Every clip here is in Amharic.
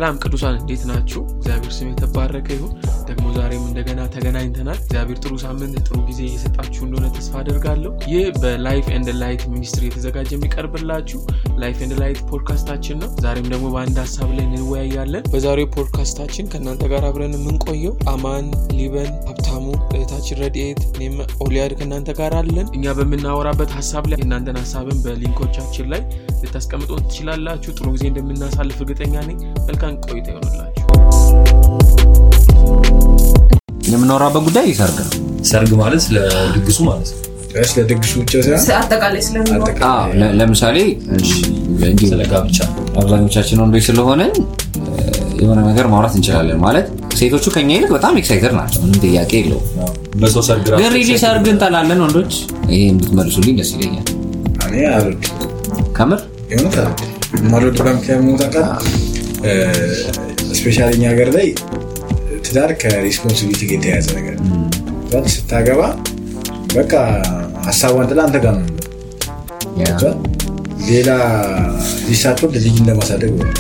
ሰላም ቅዱሳን እንዴት ናችሁ? እግዚአብሔር ስም የተባረከ ይሁን። ደግሞ ዛሬም እንደገና ተገናኝተናል። እግዚአብሔር ጥሩ ሳምንት፣ ጥሩ ጊዜ እየሰጣችሁ እንደሆነ ተስፋ አደርጋለሁ። ይህ በላይፍ ኤንድ ላይት ሚኒስትሪ የተዘጋጀ የሚቀርብላችሁ ላይፍ ኤንድ ላይት ፖድካስታችን ነው። ዛሬም ደግሞ በአንድ ሀሳብ ላይ እንወያያለን። በዛሬው ፖድካስታችን ከእናንተ ጋር አብረን የምንቆየው አማን፣ ሊበን፣ ሀብታሙ፣ እህታችን ረድኤት፣ እኔም ኦሊያድ ከእናንተ ጋር አለን። እኛ በምናወራበት ሀሳብ ላይ የእናንተን ሀሳብን በሊንኮቻችን ላይ ልታስቀምጡ ትችላላችሁ። ጥሩ ጊዜ እንደምናሳልፍ እርግጠኛ ነኝ። መልካም ቆይታ ይሆንላችሁ። የምናወራበት ጉዳይ ሰርግ ነው። ሰርግ ማለት ለድግሱ ማለት ነው። ስለ ድግሱ ብቻ ሳይሆን አጠቃላይ ስለሚኖር አዎ፣ ለ- ለምሳሌ እንዲሁ ስለ ጋብቻ አብዛኞቻችን ወንዶች ስለሆነን የሆነ ነገር ማውራት እንችላለን። ማለት ሴቶቹ ከኛ ይልቅ በጣም ኤክሳይተድ ናቸው፣ ምንም ጥያቄ የለውም። በሰው ሰርግ ራሱ ግን ሪሊ ሰርግ እንጠላለን ወንዶች። ይሄ እንድትመልሱልኝ ደስ ይለኛል። እኔ አልወድ ከምር የሆነት አልወድ የማልወድበት ምክንያት ሞታ ቃል ስፔሻሊ እኛ ሀገር ላይ ትዳር ከሪስፖንሲቢሊቲ ጋር የተያያዘ ነገር ነው። ገብቶሃል? ስታገባ በቃ ሀሳቧን ጥላ አንተ ጋር ነው የምትኖረው። ገብቶሃል? ሌላ ልጅ ሳትወልድ ልጅ እንደማሳደግ ነው።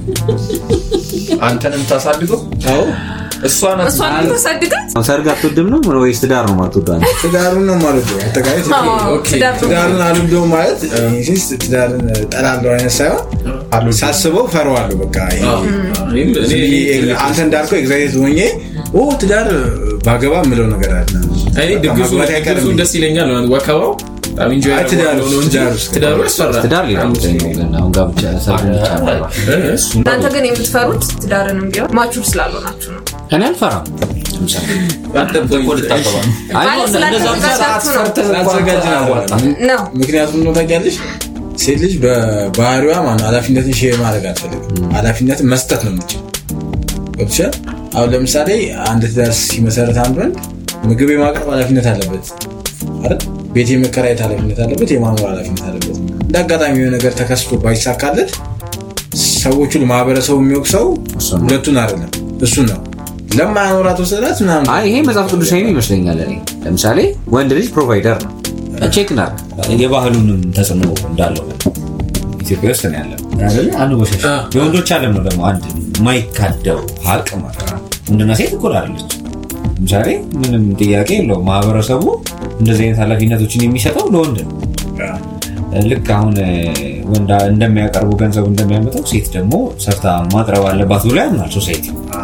አንተን የምታሳድገው አዎ እሷ ናት። እሷን የምታሳድጋት ሰርግ አትወድም ነው ወይስ ትዳር ነው ማትወዱ? አንተ? ትዳሩን ነው የማልወደው። አጠቃላይ አዎ፣ ትዳር ነው። ትዳሩን አልወደውም ማለት ኢንሲስ ትዳርን ጠላለሁ አይነት ሳይሆን ሳስበው ፈረዋለሁ። በቃ ይሄ እኔም- እኔ- ዝም ብዬ አንተ እንዳልከው ኤግዛይት ሆኜ ኦ ትዳር ባገባ የምለው ነገር አለ። እኔ ድግሱ ማግባት አይቀርም። ድግሱ ደስ ይለኛል ማለት ወከባው በጣም ኢንጆይ አይ፣ ትዳር ያደርገዋለሁ ነው እንጂ ትዳር ውስጥ ትዳሩ ያስፈራል። ትዳር ሌላ ጉዳይ ነው። ግን አሁን ጋብቻ ሰርግ ብቻ ነው። እ፣ እሱ እናንተ ግን የምትፈሩት ትዳርንም ቢሆን ማቹር ስላልሆናችሁ ነው። እኔ አልፈራም። ለምሳሌ አንተ እኮ ልታገባ ነው። አይ ማለት እንደዛ ስላልተዘጋጃችሁ ነው ስላልተዘጋጀ ነው ያዋጣል። ነው ምክንያቱም ነው ታውቂያለሽ፣ ሴት ልጅ በባህሪዋ ማነው ኃላፊነትን ሼር ማድረግ አትፈልግም። ኃላፊነትን መስጠት ነው የምችል ገብቶሻል። አሁን ለምሳሌ አንድ ትዳር ሲመሰረት አንድ ወንድ ምግብ የማቅረብ ኃላፊነት አለበት አይደል? ቤት የመከራየት ኃላፊነት አለበት፣ የማኖር ኃላፊነት አለበት። እንደ አጋጣሚ የሆነ ነገር ተከስቶ ባይሳካለት ሰዎቹን ማህበረሰቡ የሚወቅሰው እሱን ነው። ሁለቱን አይደለም እሱን ነው ለማያኖራት ወሰዳት ምናምን አይ ይሄ መጽሐፍ ቅዱሳዊ ይመስለኛል። እኔ ለምሳሌ ወንድ ልጅ ፕሮቫይደር ነው። ቼክ እናድርግ የባህሉንም ተጽዕኖ እንዳለው ኢትዮጵያ ውስጥ ነው ያለው አይደለ? አንወሸሽ የወንዶች አለም ነው ደግሞ አንድ የማይካደው ሀቅ ማለት ነው። ወንድና ሴት እኩል አለች። ለምሳሌ ምንም ጥያቄ የለውም። ማህበረሰቡ እንደዚህ አይነት ኃላፊነቶችን የሚሰጠው ለወንድ ነው። ልክ አሁን ወንድ እንደሚያቀርቡ ገንዘቡ እንደሚያመጣው ሴት ደግሞ ሰርታ ማቅረብ አለባት ብሎ ያምናል ሶሳይቲ።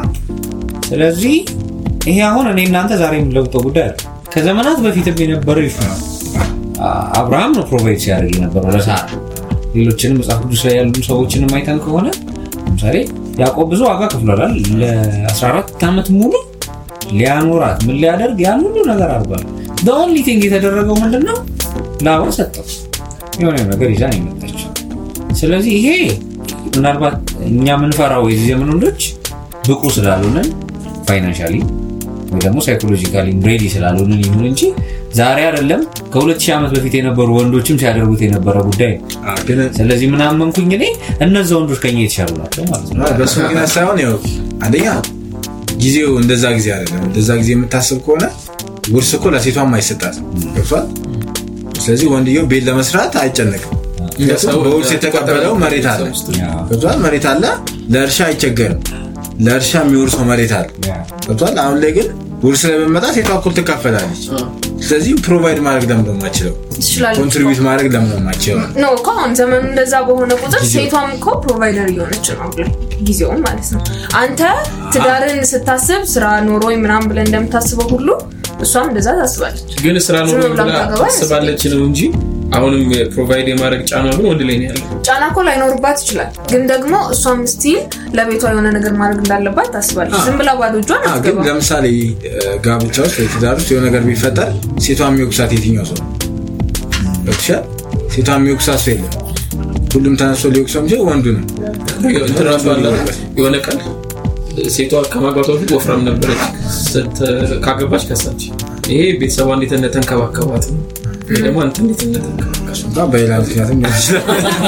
ስለዚህ ይሄ አሁን እኔ እናንተ ዛሬ የምንለውጠው ጉዳይ አለ። ከዘመናት በፊትም የነበረው ይሹ አብርሃም ነው ፕሮቫይድ ሲያደርግ የነበረው ለሳራ። ሌሎችንም መጽሐፍ ቅዱስ ላይ ያሉ ሰዎችንም አይተን ከሆነ ለምሳሌ ያዕቆብ ብዙ ዋጋ ከፍሏል። ለ14 ዓመት ሙሉ ሊያኖራት ምን ሊያደርግ ያን ሁሉ ነገር አድርጓል። በኦንሊ ቲንግ የተደረገው ምንድን ነው? ላባ ሰጠው። የሆነ ነገር ይዛ ነው የመጣችው። ስለዚህ ይሄ ምናልባት እኛ የምንፈራው የዚህ ዘመን ወንዶች ብቁ ስላልሆነን ፋይናንሻሊ ወይ ደግሞ ሳይኮሎጂካሊ ሬዲ ስላልሆነን ይሁን እንጂ ዛሬ አይደለም ከሁለት ሺህ ዓመት በፊት የነበሩ ወንዶችም ሲያደርጉት የነበረ ጉዳይ ነው። ግን ስለዚህ ምናመንኩኝ እኔ እነዚ ወንዶች ከኛ የተሻሉ ናቸው ማለት ነው። በሱ ምክንያት ሳይሆን ያው አንደኛ ጊዜው እንደዛ ጊዜ አይደለም። እንደዛ ጊዜ የምታስብ ከሆነ ውርስ እኮ ለሴቷም አይሰጣትም። ገብቷል። ስለዚህ ወንድየው ቤት ለመስራት አይጨነቅም። ሰው በውርስ የተቀበለው መሬት አለ። ገብቷል። መሬት አለ። ለእርሻ አይቸገርም። ለእርሻ የሚወርሰው መሬት አለ። ገብቷል። አሁን ላይ ግን ውርስ ላይ በመጣ ሴቷ እኩል ትካፈላለች። ስለዚህ ፕሮቫይድ ማድረግ ለምን ነው የማችለው? ትችላለች ኮንትሪቢዩት ማድረግ ለምን ነው የማችለው? ነው እኮ አሁን ዘመኑ እንደዛ በሆነ ቁጥር ሴቷም እኮ ፕሮቫይደር እየሆነች ነው አሁን ላይ ጊዜውም ማለት ነው። አንተ ትዳርን ስታስብ ስራ ኖሮኝ ምናምን ብለን እንደምታስበው ሁሉ እሷም እንደዛ ታስባለች። ግን ስራ ኖሮ ዝም ብላ ብላ ታገባ ታስባለች ነው እንጂ አሁንም ፕሮቫይድ የማድረግ ጫና ግን ወንድ ላይ ነው ያለው። ጫና እኮ ላይኖርባት ይችላል፣ ግን ደግሞ እሷም ስቲል ለቤቷ የሆነ ነገር ማድረግ እንዳለባት ታስባለች። ዝም ብላ ባዶ እጇን አዎ፣ ግን አትገባም። ለምሳሌ ጋብቻ ውስጥ ወይ ትዳር ውስጥ የሆነ ነገር ቢፈጠር ሴቷ የሚወቅሳት የትኛው ሰው ነው? ገብቶሻል? ሴቷ የሚወቅሳት ሰው የለም። ሁሉም ተነስቶ ሊወቅሰው የሚችል ወንዱ ነው። እንትን ራሱ አለ የሆነ ቀን ሴቷ ከማግባቷ በፊት ወፍራም ነበረች። ስት- ካገባች ከሳች። ይሄ ቤተሰቧ እንዴት እንደተንከባከባት ነው። ይሄ ደግሞ አንተ እንዴት እንደተንከባከባት እንኳን በሌላ ምክንያትም ሊሆን ይችላል።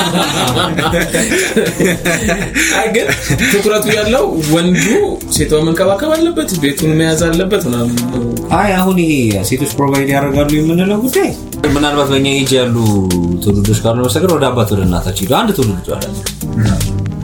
አይ ግን ትኩረቱ ያለው ወንዱ ሴቷ መንከባከብ አለበት፣ ቤቱን መያዝ አለበት ምናምን ነው። አይ አሁን ይሄ ሴቶች ፕሮቫይድ ያደርጋሉ የምንለው ጉዳይ ምናልባት በእኛ ኤጅ ያሉ ትውልዶች ካሉ በስተቀር ወደ አባት ወደ እናታቸው ሄዱ አንድ ትውልድ አለ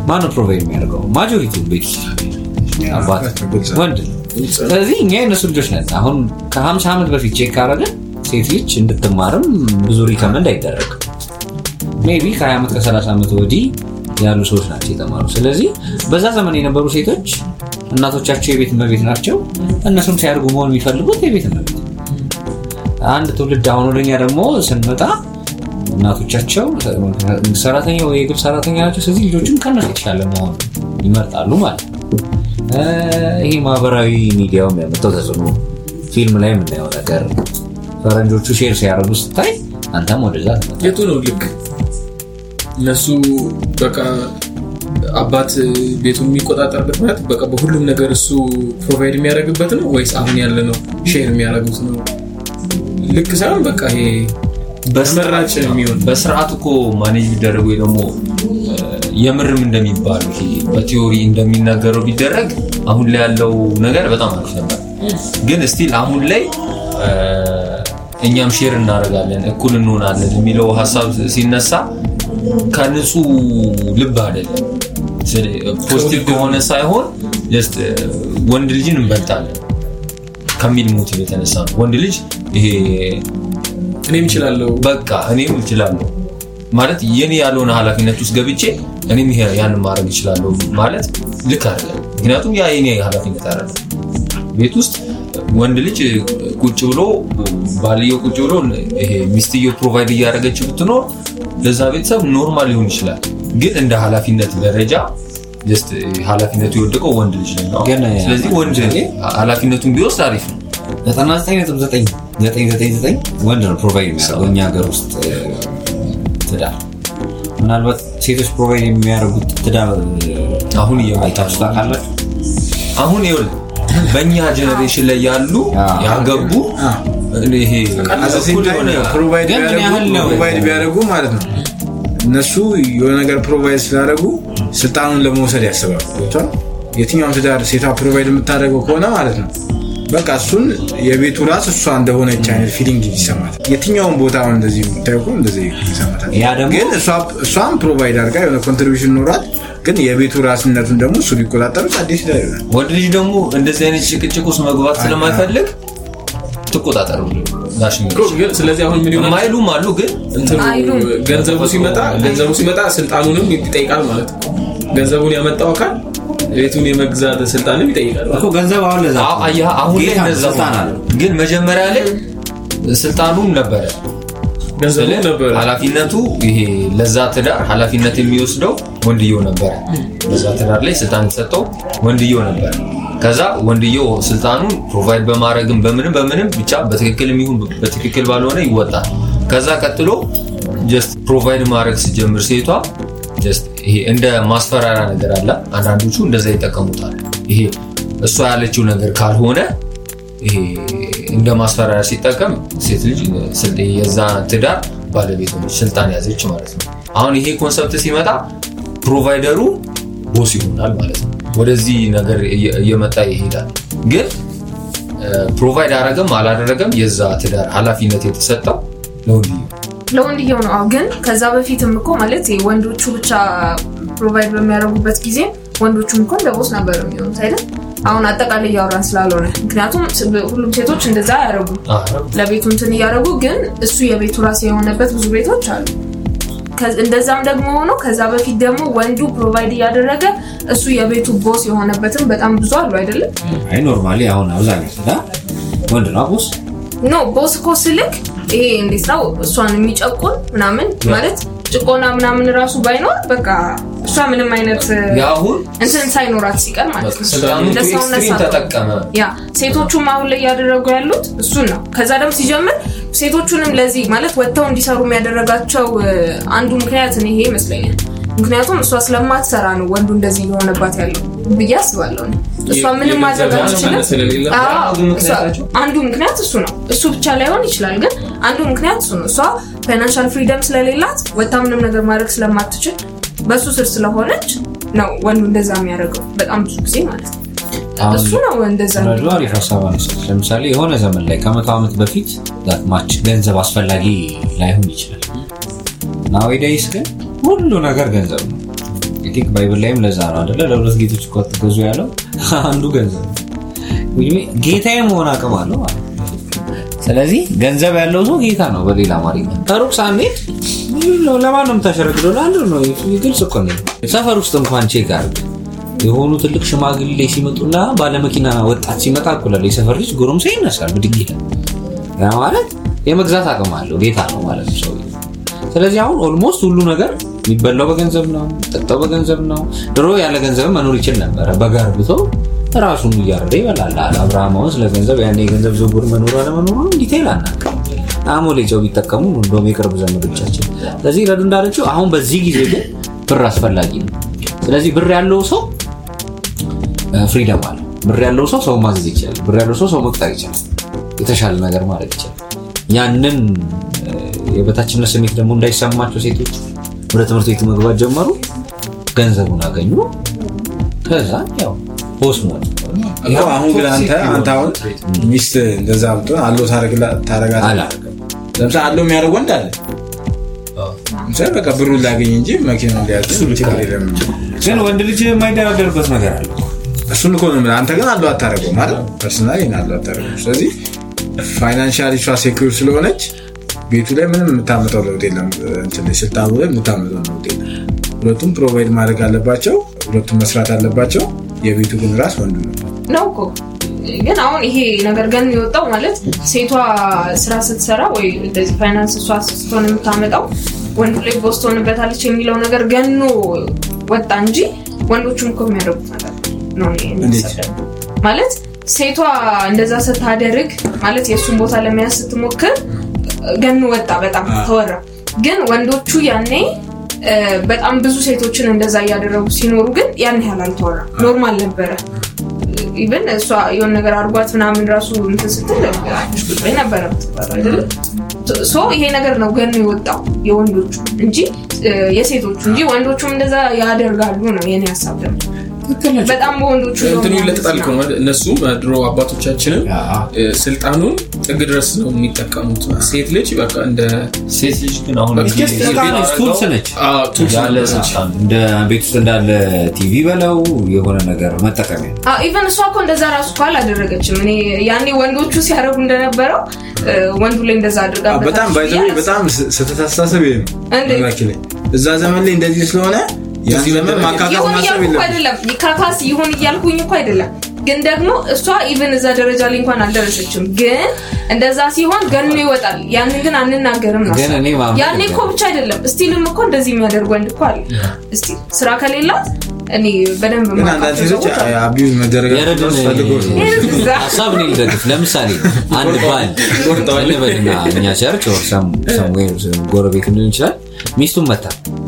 ማነው ፕሮቫይድ የሚያደርገው ማጆሪቲውን ቤት ውስጥ አባት ወንድ ነው ስለዚህ እኛ የነሱ ልጆች ነን አሁን ከ50 ዓመት በፊት ቼክ ካረግን ሴት ልጅ እንድትማርም ብዙ ሪከመንድ አይደረግም ሜቢ ከ20 ዓመት ከ30 ዓመት ወዲህ ያሉ ሰዎች ናቸው የተማሩ ስለዚህ በዛ ዘመን የነበሩ ሴቶች እናቶቻቸው የቤት እመቤት ናቸው እነሱም ሲያድጉ መሆን የሚፈልጉት የቤት እመቤት አንድ ትውልድ አሁን ወደኛ ደግሞ ስንመጣ እናቶቻቸው ሰራተኛ ወይ የግል ሰራተኛ ናቸው ስለዚህ ልጆችም ከነሱ የተሻለ መሆን ይመርጣሉ ማለት ነው እ፣ ይሄ ማህበራዊ ሚዲያው የሚያመጣው ተጽዕኖ ፊልም ላይ የምናየው ነገር ፈረንጆቹ ሼር ሲያደርጉ ስታይ አንተም ወደዛ ትመጣለህ። የቱ ነው ልክ እነሱ በቃ አባት ቤቱን የሚቆጣጠርበት ማለት በቃ በሁሉም ነገር እሱ ፕሮቫይድ የሚያደርግበት ነው ወይስ አሁን ያለ ነው ሼር የሚያደርጉት ነው ልክ ሳይሆን በቃ ይሄ ተመራጭ የሚሆን በስርዓት እኮ ማኔጅ ቢደረግ ወይ ደግሞ እ፣ የምርም እንደሚባሉ ይሄ በቲዮሪ እንደሚናገረው ቢደረግ አሁን ላይ ያለው ነገር በጣም አሪፍ ነበር። ግን ስቲል አሁን ላይ እ፣ እኛም ሼር እናደርጋለን እኩል እንሆናለን የሚለው ሀሳብ ሲነሳ ከንጹህ ልብ አይደለም። ፖዚቲቭ ከሆነ ሳይሆን ጀስት ወንድ ልጅን እንበልጣለን ከሚል ሞቲቭ የተነሳ ነው። ወንድ ልጅ ይሄ እኔም እችላለሁ በቃ እኔም እችላለሁ ማለት የኔ ያልሆነ ኃላፊነት ውስጥ ገብቼ እኔም ይሄ ያንን ማድረግ እችላለሁ ማለት ልክ አይደለም። ምክንያቱም ያ የኔ ኃላፊነት አይደለም። ቤት ውስጥ ወንድ ልጅ ቁጭ ብሎ ባልየው ቁጭ ብሎ ይሄ ሚስትየው ፕሮቫይድ እያደረገች ብትኖር ለዛ ቤተሰብ ኖርማል ሊሆን ይችላል። ግን እንደ ኃላፊነት ደረጃ ጀስት ኃላፊነቱ የወደቀው ወንድ ልጅ ላይ ነው። ግን ስለዚህ ወንድ ኃላፊነቱን ቢወስድ አሪፍ ነው። 99.999 ወንድ ነው ፕሮቫይድ የሚያደርገው እኛ ሀገር ውስጥ እ፣ ትዳር ምናልባት ሴቶች ፕሮቫይድ የሚያደርጉት ትዳር እ፣ አሁን እየመጣ አይታችሁ ታውቃላችሁ? አሁን ይኸውልህ በእኛ ጀኔሬሽን ላይ ያሉ አዎ። ያገቡ ይሄ እኩል የሆነ ፕሮቫይድ ግን ምን ያህል ነው? ፕሮቫይድ ቢያደርጉ ማለት ነው እነሱ የሆነ ነገር ፕሮቫይድ ስላደረጉ ስልጣኑን ለመውሰድ ያስባሉ ገብቶሃል? የትኛውም ትዳር ሴቷ ፕሮቫይድ የምታደርገው ከሆነ ማለት ነው በቃ እሱን የቤቱ ራስ እሷ እንደሆነች አይነት ፊሊንግ ይሰማታል የትኛውም ቦታ አሁን እንደዚህ የምታየው እኮ እንደዚህ ይሰማታል ያ ደግሞ- ግን እሷ- እሷም ፕሮቫይድ አድርጋ የሆነ ኮንትሪቢሽን ኖሯት ግን የቤቱ ራስነቱን ደግሞ እሱ ቢቆጣጠሩት አዲስ ትዳር ይሆናል ወንድ ልጅ ደግሞ እንደዚህ አይነት ጭቅጭቅ ውስጥ መግባት ስለማይፈልግ ትቆጣጠሩ ጋሽ እኮ ግን ስለዚህ አሁን ምን ይሆናል የማይሉም አሉ ግን እንትኑ አይሉም። ገንዘቡ ሲመጣ ገንዘቡ ሲመጣ ስልጣኑንም ይጠይቃል ማለት ነው ገንዘቡን ያመጣው አካል ቤቱን የመግዛት ስልጣንም ይጠይቃል ማለት እኮ ገንዘብ አሁን ለዛ አዎ፣ አየህ፣ አሁን ላይ ጌታ ነው፣ እንደዛ ስልጣን ሆነ። አለው ግን መጀመሪያ ላይ ስልጣኑም ነበረ ገንዘቡ ስለ ነበረ ኃላፊነቱ ይሄ ለዛ ትዳር ኃላፊነት የሚወስደው ወንድየው ነበረ። ለዛ ትዳር ላይ ስልጣን የተሰጠው ወንድየው ነበረ። ከዛ ወንድየው ስልጣኑን ፕሮቫይድ በማድረግም በምንም በምንም ብቻ በትክክል የሚሆን በትክክል ባልሆነ ይወጣል። ከዛ ቀጥሎ ጀስት ፕሮቫይድ ማድረግ ስጀምር ሴቷ ጀስት ይሄ እንደ ማስፈራሪያ ነገር አለ። አንዳንዶቹ እንደዛ ይጠቀሙታል። ይሄ እሷ ያለችው ነገር ካልሆነ ይሄ እንደ ማስፈራሪያ ሲጠቀም ሴት ልጅ ስል- የዛ ትዳር ባለቤት ሆነች፣ ስልጣን ያዘች ማለት ነው። አሁን ይሄ ኮንሰፕት ሲመጣ ፕሮቫይደሩ ቦስ ይሆናል ማለት ነው። ወደዚህ ነገር እየ- እየመጣ ይሄዳል። ግን ፕሮቫይድ አረገም አላደረገም የዛ ትዳር ኃላፊነት የተሰጠው ለወንድየው ለወንድየው ነው። አዎ ግን ከዛ በፊትም እኮ ማለት ይሄ ወንዶቹ ብቻ ፕሮቫይድ በሚያደርጉበት ጊዜ ወንዶቹም እኮ እንደ ቦስ ነበር የሚሆኑት አይደል? አሁን አጠቃላይ እያወራን ስላልሆነ ምክንያቱም ስ- ሁሉም ሴቶች እንደዛ አያደርጉም። አረ፣ ለቤቱ እንትን እያደረጉ ግን እሱ የቤቱ ራስ የሆነበት ብዙ ቤቶች አሉ። ከ- እንደዛም ደግሞ ሆኖ ከዛ በፊት ደግሞ ወንዱ ፕሮቫይድ እያደረገ እሱ የቤቱ ቦስ የሆነበትም በጣም ብዙ አሉ አይደለም? አይ ኖርማሊ አሁን አብዛኛው ትዳር ወንድ ነው ቦስ ኖ ቦስ እኮ ስልክ ይሄ እንዴት ነው እሷን የሚጨቁን ምናምን ማለት ጭቆና ምናምን ራሱ ባይኖር በቃ እሷ ምንም አይነት የአሁን እንትን ሳይኖራት ሲቀር ማለት ነው ስልጣኑን ለሰውነት ኤክስትሪም ሳትሆን። ተጠቀመ። ያ ሴቶቹም አሁን ላይ እያደረጉ ያሉት እሱን ነው። ከዛ ደግሞ ሲጀምር ሴቶቹንም ለዚህ ማለት ወጥተው እንዲሰሩ የሚያደረጋቸው እ፣ አንዱ ምክንያት እኔ ይሄ ይመስለኛል። ምክንያቱም እሷ ስለማትሰራ ነው ወንዱ እንደዚህ እየሆነባት ያለው ብዬ አስባለሁ። እኔ። እሷ ምንም ማድረግ የገንዘብ አትችልም። ነፃነት ስለሌለ አዎ፣ አንዱ ምክንያታቸው? እሷ- አንዱ ምክንያት እሱ ነው። እሱ ብቻ ላይሆን ይችላል፣ ግን አንዱ ምክንያት እሱ ነው። እሷ ፋይናንሻል ፍሪደም ስለሌላት ወጥታ ምንም ነገር ማድረግ ስለማትችል በሱ ስር ስለሆነች ነው ወንዱ እንደዛ የሚያደርገው በጣም ብዙ ጊዜ ማለት ነው። አሁን እሱ ነው እንደዛ ረዱ አሪፍ ሀሳብ አነሳች። ለምሳሌ የሆነ ዘመን ላይ ከመቶ ዓመት በፊት ዛትማች ገንዘብ አስፈላጊ ላይሆን ይችላል። ናዊዳይስ ግን ሁሉ ነገር ገንዘብ ነው። አይ ቲንክ ባይብል ላይም ለዛ ነው አደለ ለሁለት ጌቶች እኮ አትገዙ ያለው አንዱ ገንዘብ ነው። Which means ጌታዬ መሆን አቅም አለው ማለት ነው። ስለዚህ ገንዘብ ያለው ሰው ጌታ ነው በሌላ አማርኛ ከሩቅ ሳንሄድ ነው ለማን ነው የምታሸረግደው ለአንዱ ነው ግልጽ እኮ ነው ሰፈር ውስጥ እንኳን ቼክ አድርግ የሆኑ ትልቅ ሽማግሌ ሲመጡና ባለመኪና ወጣት ሲመጣ እኩላለ የሰፈር ልጅ ጎረምሳ ይነሳል ብድግ ይላል ያ ማለት የመግዛት አቅም አለው ጌታ ነው ማለት ነው ሰውዬው ስለዚህ አሁን ኦልሞስት ሁሉ ነገር የሚበላው በገንዘብ ነው ጠጣው በገንዘብ ነው ድሮ ያለ ገንዘብ መኖር ይችል ነበረ በጋርብቶ ራሱን እያረደ ይበላል አለ አብርሃም አሁን ስለ ገንዘብ ያኔ የገንዘብ ዝውውር መኖሩ አለመኖሩ ዲቴይል አናውቅም አሞሌ ጨው ቢጠቀሙ ነው እንደውም የቅርብ ዘመዶቻችን ስለዚህ ረዱ እንዳለችው አሁን በዚህ ጊዜ ግን ብር አስፈላጊ ነው ስለዚህ ብር ያለው ሰው ፍሪደም አለ ብር ያለው ሰው ሰው ማዘዝ ይችላል ብር ያለው ሰው ሰው መቅጠር ይችላል የተሻለ ነገር ማድረግ ይችላል ያንን እ፣ የበታችነት ስሜት ደግሞ እንዳይሰማቸው ሴቶች ወደ ትምህርት ቤት መግባት ጀመሩ ገንዘቡን አገኙ ከዛ ያው ፖስት ሞት እኮ አሁን ግን አንተ አንተ አሁን ሚስት እንደዛ ብትሆን አለው ታረጋት አላደርግም። ለምሳሌ አለው የሚያደርግ ወንድ አለ ለምሳሌ በቃ ብሩን ላገኝ እንጂ መኪና ሊያዝ ችግር የለም ግን ወንድ ልጅ የማይደራደርበት ነገር አለ እሱን እኮ ነው የምልህ። አንተ ግን አለው አታደርገው ማለት ፐርሰናል ይህን አለው አታደርገው ስለዚህ ፋይናንሻል እሷ ሴኩር ስለሆነች ቤቱ ላይ ምንም የምታመጣው ለውጥ የለም እንትን ላይ ስልጣኑ ላይ የምታመጣው ለውጥ የለም ሁለቱም ፕሮቫይድ ማድረግ አለባቸው ሁለቱም መስራት አለባቸው የቤቱ ግን ራስ ወንዱ ነው ነው እኮ ግን አሁን ይሄ ነገር ገን የወጣው ማለት ሴቷ ስራ ስትሰራ ወይ እንደዚህ ፋይናንስ እሷ ስትሆን የምታመጣው ወንዱ ላይ ቦስ ትሆንበታለች የሚለው ነገር ገኖ ወጣ እንጂ ወንዶቹም እኮ የሚያደርጉት ነገር ነው እኔ የሚያሳስበኝ። ማለት ሴቷ እንደዛ ስታደርግ ማለት የእሱን ቦታ ለመያዝ ስትሞክር ገኖ ወጣ በጣም ተወራ ግን ወንዶቹ ያኔ እ፣ በጣም ብዙ ሴቶችን እንደዛ እያደረጉ ሲኖሩ ግን ያን ያህል አልተወራ ኖርማል ነበረ ኢቨን እሷ የሆነ ነገር አድርጓት ምናምን ራሱ እንትን ስትል አሽ ቁጭ በይ ነበረ የምትባለው አይደለም ሶ ይሄ ነገር ነው ገን የወጣው የወንዶቹ እንጂ እ፣ የሴቶቹ እንጂ ወንዶቹም እንደዛ ያደርጋሉ ነው የኔ ሀሳብ ደግሞ በጣም በወንዶቹ እንትኑ ነው ይለጠጣል እኮ ነው። እነሱም ድሮ አባቶቻችንም እ፣ ስልጣኑን ጥግ ድረስ ነው የሚጠቀሙት ሴት ልጅ በቃ እንደ ሴት ልጅ ግን አሁን በቃ ይሄ- just በቃ ነች፣ ቱልስ ነች አ፣ ቱልስ ያለ ነበረች። ስልጣን እንደ ቤት ውስጥ እንዳለ ቲቪ በለው የሆነ ነገር መጠቀሚያ ኢቨን እሷ እኮ እንደዛ ራሱ እኮ አላደረገችም እኔ ያኔ ወንዶቹ ሲያደርጉ እንደነበረው እ፣ ወንዱ ላይ እንደዛ አድርጋ በጣም ባይዘ በጣም ስተታሳሰብ ይሄ ነው እንዴት? ነገራችን ላይ እዛ ዘመን ላይ እንደዚህ ስለሆነ ያን ዘመን ማካካት ይሁን ማሰብ እያልኩ እኮ የለም አይደለም ካካስ ይሁን እያልኩኝ እኮ አይደለም ግን ደግሞ እሷ ኢቨን እዛ ደረጃ ላይ እንኳን አልደረሰችም ግን እንደዛ ሲሆን ገኖ ይወጣል ያንን ግን አንናገርም ነው ግን እኔ ማመን ያኔ እኮ ብቻ አይደለም ስቲልም እኮ እንደዚህ የሚያደርግ ወንድ እኮ አለ እስቲ ስራ ከሌላት እኔ በደንብ ግን አንዳንድ የማውቃቸው ሴቶች ሰዎች አሉ። አቢዩዝ መደረግ የረድን ፈልገው ነው ሀሳብ እኔ ልደግፍ ለምሳሌ አንድ ባል እንበልና እኛ ቸርች ወር ሰም- ሰምዌር ጎረቤት ሊሆን ይችላል ሚስቱን መታ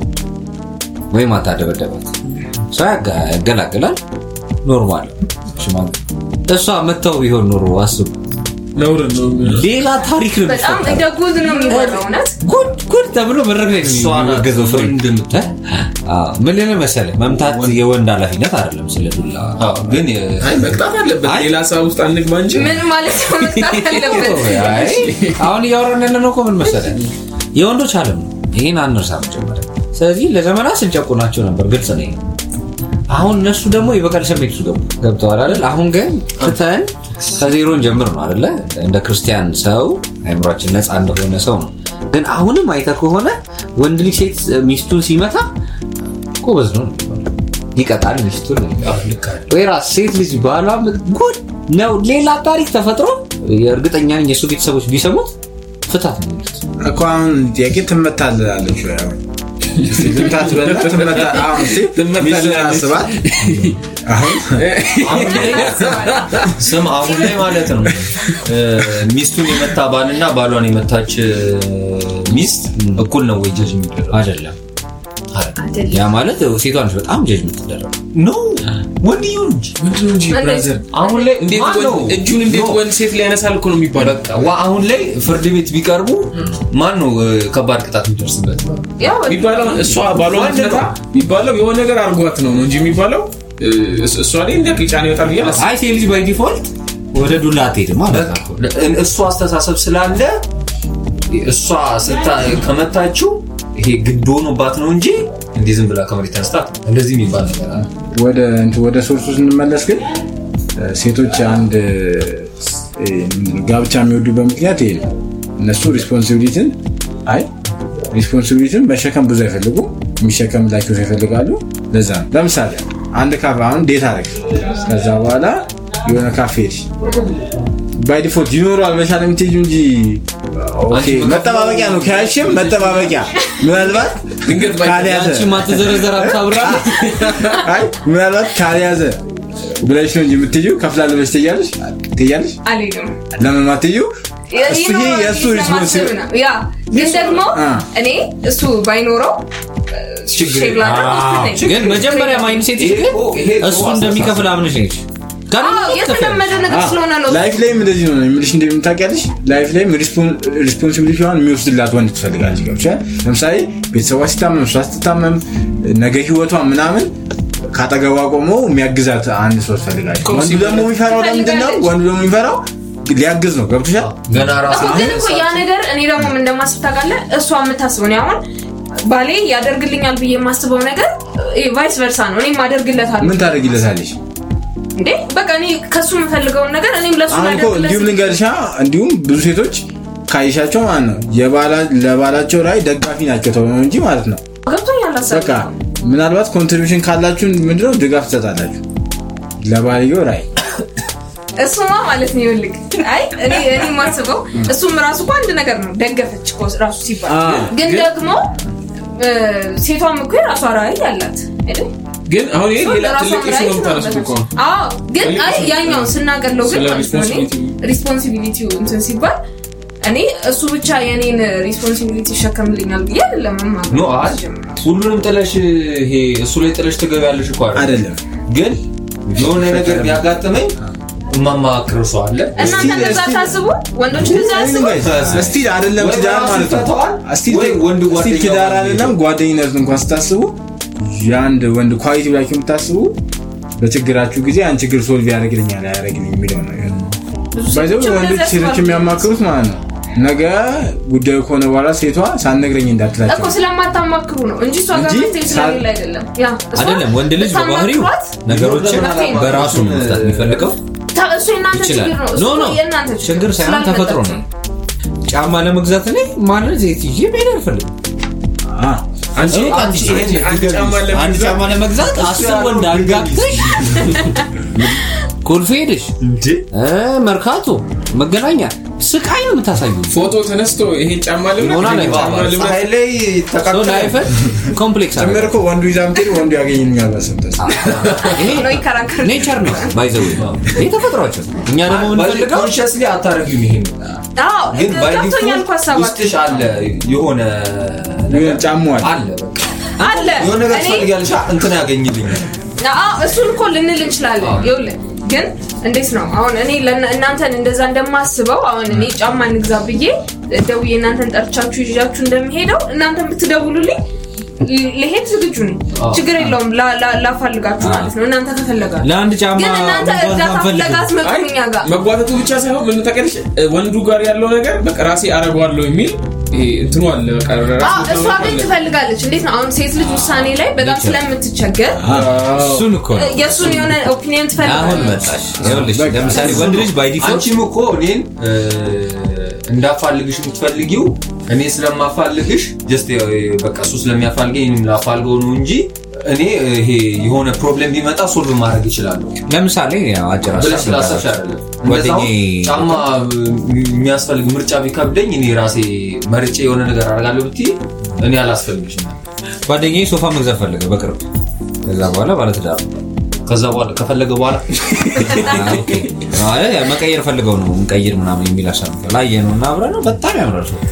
ወይም አታደበደባት ሰው ያጋ- ያገላግላል ኖርማል ሽማግሌ እሷ መታው ቢሆን ኖሮ አስቡ ነውር ነው የሚሆነው። ሌላ ታሪክ ነው በጣም የሚፈጠረው። እንደ ጉድ ነው የሚሆነው እውነት ጉድ ጉድ ተብሎ መድረክ ላይ ነው እሷ ናት የሚወገዘው ፍሬ ወንድ የምትሆን። አዎ፣ ምን ልልህ መሰለህ መምታት የወንድ ኃላፊነት አይደለም ስለ ዱላ አዎ፣ ግን የ- አይ መቅጣት አለበት አይ። ሌላ ሰው ውስጥ አንግባ እንጂ ምን ማለት ነው መምጣት ያለበት አይ፣ አሁን እያወራን ያለ ነው እኮ ምን መሰለህ የወንዶች ዓለም ነው ይህን አንርሳ መጀመሪያ ስለዚህ ለዘመናት ስንጨቁናቸው ነበር ግልጽ ነው ይሄ። አሁን እነሱ ደግሞ የበቀል ስሜት ውስጥ ገቡ ገብተዋል አይደል አሁን ግን ትተን ከዜሮን ጀምር ነው አይደለ እንደ ክርስቲያን ሰው አይምሯችን ነፃ እንደሆነ ሰው ነው ግን አሁንም አይተህ ከሆነ ወንድ ልጅ ሴት ሚስቱን ሲመታ ጎበዝ ነው ነው የሚባለው። ይቀጣል ሚስቱን ነው የሚባለው። ወይ ራስ ሴት ልጅ ባሏ ጉድ ነው ሌላ ታሪክ ተፈጥሮ እርግጠኛ ነኝ የእሱ ቤተሰቦች ቢሰሙት ፍታት ነው የሚሉት እኮ አሁን ጥያቄ ትመታልላለች ወይ አሁን ትምታት በላ ትመታ አሁን እስኪ ሚስትን አስባት አሁን አሁን ላይ ስም አሁን ላይ ማለት ነው እ፣ ሚስቱን የመታ ባልና ባሏን የመታች እ፣ ሚስት እኩል ነው ወይ ጀጅ የሚደረግ አይደለም ያ ማለት ሴቷ ነች በጣም ጀጅ የምትደረገው ኖ ወንድየው እንጂ ምንድን ነው እንጂ እንዴት? ብራዘር አሁን ላይ እንዴት ማን ነው? ወንድ- እጁን እንዴት ኖ፣ ወንድ ሴት ላይ ያነሳል እኮ ነው የሚባለው በቃ ዋ አሁን ላይ ፍርድ ቤት ቢቀርቡ ማን ነው እ፣ ከባድ ቅጣት የሚደርስበት ያው የሚባለው እሷ ባሏ ወንድ ነው። ምትመታ የሚባለው የሆነ ነገር አርጓት ነው ነው እንጂ የሚባለው እ፣ እስ- እሷ ላይ እንደ ጫና ይወጣል ብዬ አላስብም። አይ ሴት ልጅ ባይ ዲፎልት ወደ ዱላ አትሄድም ማለት ነው እ- እሱ አስተሳሰብ ስላለ እሷ ስታ ከመታችው ይሄ ግድ ሆኖባት ነው እንጂ እንዲህ ዝም ብላ ከመሬት ተነስታ እንደዚህ የሚባል ነገር አለ። ወደ እንትን ወደ ሶርሱ ስንመለስ ግን እ፣ ሴቶች አንድ እ፣ ምንድን ነው ጋብቻ የሚወዱበት ምክንያት ይሄ ነው። እነሱ ሪስፖንሲቢሊቲን አይ ሪስፖንሲቢሊቲን መሸከም ብዙ አይፈልጉም፣ የሚሸከምላቸው ሰው ይፈልጋሉ። ለዛ ነው ለምሳሌ አንድ ካፌ አሁን ዴት አደረግ ከዛ በኋላ የሆነ ካፌ ሄድሽ ባይ ዲፎልት ይኖረዋል መሻል የምትሄጂው እንጂ ኦኬ፣ መጠባበቂያ ነው ከያሽም መጠባበቂያ ምናልባት ድንገት ባይ- ካልያዘ አንቺ ማትዘረዘር አብሳብራ አይ ምናልባት ካልያዘ ብለሽ ነው እንጂ የምትይው ከፍላለሁ ብለሽ ትያለሽ ትያለሽ አልሄድም ለምን ማትይው እሱ ይሄ የእሱ ሪስፖንሲብል ያ ግን ደግሞ አ። እኔ እሱ ባይኖረው ሼር ላደርግ ውስጥ ነኝ። ግን መጀመሪያ ማይንድ ሴት ግን እሱ እንደሚከፍል አምነሽ ነች አዎ፣ የተለመደ ነገር ስለሆነ ነው ላይፍ ላይም እንደዚህ ነው የምልሽ እንደምታውቂያለሽ ላይፍ ላይም ሪስፖንሲቢሊቲዋን የሚወስድላት ወንድ ትፈልጋለች ገብቶሻል ለምሳሌ ቤተሰቧ ሲታመም እሷ ስትታመም ነገ ህይወቷ ምናምን ካጠገቧ ቆሞ የሚያግዛት አንድ ሰው ትፈልጋለች ወንዱ ደግሞ የሚፈራው ለምንድን ነው ወንዱ ደግሞ የሚፈራው ሊያግዝ ነው ገብቶሻል ገና ራሱ እኮ ግን እኮ ያ ነገር እኔ ደግሞ ምን እንደማስብ ታውቃለህ? እሷ የምታስበው እኔ አሁን ባሌ ያደርግልኛል ብዬ የማስበው ነገር ቫይስ ቨርሳ ነው። እኔም አደርግለታለሁ ምን ታደርጊለታለሽ እንዴ በቃ እኔ ከሱ የምፈልገውን ነገር እኔም ለሱ አሁን እኮ እንዲሁም ልንገርሻ እንዲሁም ብዙ ሴቶች ካይሻቸው ማለት ነው የባላ- ለባላቸው ላይ ደጋፊ ናቸው ተብሎ ነው እንጂ ማለት ነው ገብቶኛል ሀሳብ በቃ ምናልባት ኮንትሪቢሽን ካላችሁ ምንድነው ድጋፍ ትሰጣላችሁ ለባልየው ራይ እሱማ ማለት ነው ይኸውልህ፣ አይ እኔ እኔ የማስበው እሱም ራሱ እኮ አንድ ነገር ነው ደገፈች እኮ ራሱ ሲባል አ፣ ግን ደግሞ እ፣ ሴቷም እኮ የራሷ ራዕይ አላት አይደል? ግን አሁን ይሄ ሌላ ለራሷ ትልቅ ኢሹ ራዕይ ነው የምታነሱት እኮ ትኖርበታለች። አዎ ግን ትልቅ አይ ኢሹ ነው። ያኛውን ስናገለው ግን ስለ ማለት ነው እኔ ሪስፖንሲቢሊቲ ሪስፖንሲቢሊቲው እንትን ሲባል እኔ እሱ ብቻ የኔን ሪስፖንሲቢሊቲ ይሸከምልኛል ብዬ አይደለም የማምነው። ኖ አይ ሁሉንም ጥለሽ ይሄ እሱ ላይ ጥለሽ ትገቢያለሽ እኮ አይደል? አይደለም ግን የሆነ ነገር ቢያጋጥመኝ የማማክር ሰው አለ እናንተ እንደዛ ታስቡ ወንዶች እንደዛ ያስቡ ስቲል አይደለም ወይ ትዳር ራሱ ማለት ነው ይፈታዋል፣ ስቲል ወይ ወንድ ስቲል ጓደኛው ትዳር ጋር አይደለም ጓደኝነት እንኳን ስታስቡ የአንድ ወንድ ኳሊቲ ብላችሁ የምታስቡ በችግራችሁ ጊዜ ያን ችግር ሶልቭ ያደርግልኛል አያደርግልኝ የሚለው ነገር ባይዘው ሴቶችም ወንዶች እንደዛ ሴቶች ያስባሉ። የሚያማክሩት ማለት ነው ነገ ጉዳዩ ከሆነ በኋላ ሴቷ ሳትነግረኝ እንዳትላቸው እኮ ስለማታማክሩ ነው እንጂ እሷ ጋር እንጂ መፍትሄ ስለሌለ አይደለም። ያ እሷ አይደለም ወንድ ልጅ በባህሪው ብታማክሯት ነገሮችን መፍትሄ ነው። በራሱ ነው መፍታት የሚፈልገው ታ- እሱ የእናንተ ይችላል ችግር ነው። ኖ እሱ ኖ የእናንተ ችግር ሳይሆን ስላልመጣችሁ ተፈጥሮ ነው ጫማ ለመግዛት እኔ ማንን ዜት ይዤ መሄድ አልፈልግም አ፣ አንቺ እኔ አንቺ አንቺ ይሄን አንድ ጫማ አንድ ለመግዛት ጫማ ለመግዛት አስር ወንድ አጋግተሽ ኮልፌ ሄደሽ እ፣ መርካቶ መገናኛ ስቃይ ነው የምታሳዩ ፎቶ ተነስቶ ይሄን ጫማ ልምረት ሆና ላይ ይሄን ጫማ ባባ፣ ልምረት ፀሐይ ላይ ተቃቅተን ላይፍን ኮምፕሌክስ ጭምር አለ እኮ ወንዱ ይዛ ምትሄድ ወንዱ ያገኝኛል በሰምተስ ይሄ ነው ይከራከር ኔቸር ነው ባይዘው ይሄ ተፈጥሯቸው እኛ ደግሞ የምንፈልገው ኮንሽስሊ አታረጊም ይሄን አዎ ግን ባይ ገብቶኛል እኮ ዲፎልት ሀሳባችሁ ውስጥሽ አለ የሆነ ነገር ጫሙ አለ አለ በቃ አለ የሆነ ነገር እኔ ትፈልጊያለሽ እንትን ያገኝልኛል አዎ እሱን እኮ ልንል እንችላለን። ይኸውልህ ግን እንዴት ነው አሁን እኔ ለእና- እናንተን እንደዛ እንደማስበው አሁን እኔ ጫማ እንግዛ ብዬ ደውዬ እናንተን ጠርቻችሁ ይዣችሁ እንደሚሄደው እናንተን ብትደውሉልኝ ል- ልሄድ ዝግጁ ነኝ። ችግር የለውም ላ- ላ- ላፋልጋችሁ ማለት ነው እናንተ ከፈለጋችሁ። ለአንድ ጫማ ግን እናንተ መግዛት እርዳታ አንፈልግም። ፍለጋ አትመጡም እኛ ጋር መጓተቱ ብቻ ሳይሆን ምን ታውቂያለሽ ወንዱ ጋር ያለው ነገር በቃ ራሴ አረገዋለሁ የሚል ይሄ እንትኑ አለ በቃ ራስ አዎ፣ እሷ መተማመን ግን አለ። ትፈልጋለች። እንዴት ነው አሁን ሴት ልጅ ውሳኔ ላይ በጣም ስለምትቸገር እሱን እኮ ነው የእሱን የሆነ ኦፒኒየን አሁን ትፈልጋለች። መጣሽ ይኸውልሽ ለምሳሌ ወንድ ልጅ ባይ ዲፎልት አንቺም እኮ እኔን እ፣ እንዳፋልግሽ የምትፈልጊው እኔ ስለማፋልግሽ ጀስት በቃ እሱ ስለሚያፋልገኝ እኔም ላፋልገው ነው እንጂ እኔ ይሄ የሆነ ፕሮብሌም ቢመጣ ሶልቭ ማድረግ ይችላለሁ ለምሳሌ ያው አጭር ብለሽ ሀሳብ ስላሰብሽ ልንገራችሁ። አይደለም። ጓደኛዬ እንደዛው ጫማ የሚያስፈልግ ምርጫ ቢከብደኝ እኔ ራሴ መርጬ የሆነ ነገር አደርጋለሁ ብትይ እኔ አላስፈልግሽም። ጓደኛዬ ሶፋ መግዛት ፈለገ በቅርብ ከዛ በኋላ ባለትዳር ነው። ከዛ በኋላ ከፈለገ በኋላ አዎ፣ ኦኬ። ማለት ያው መቀየር ፈልገው ነው እንቀይር ምናምን የሚል ሀሳብ ነበር። ላየ ነው እና አብረን ነው በጣም ያምራል ሰው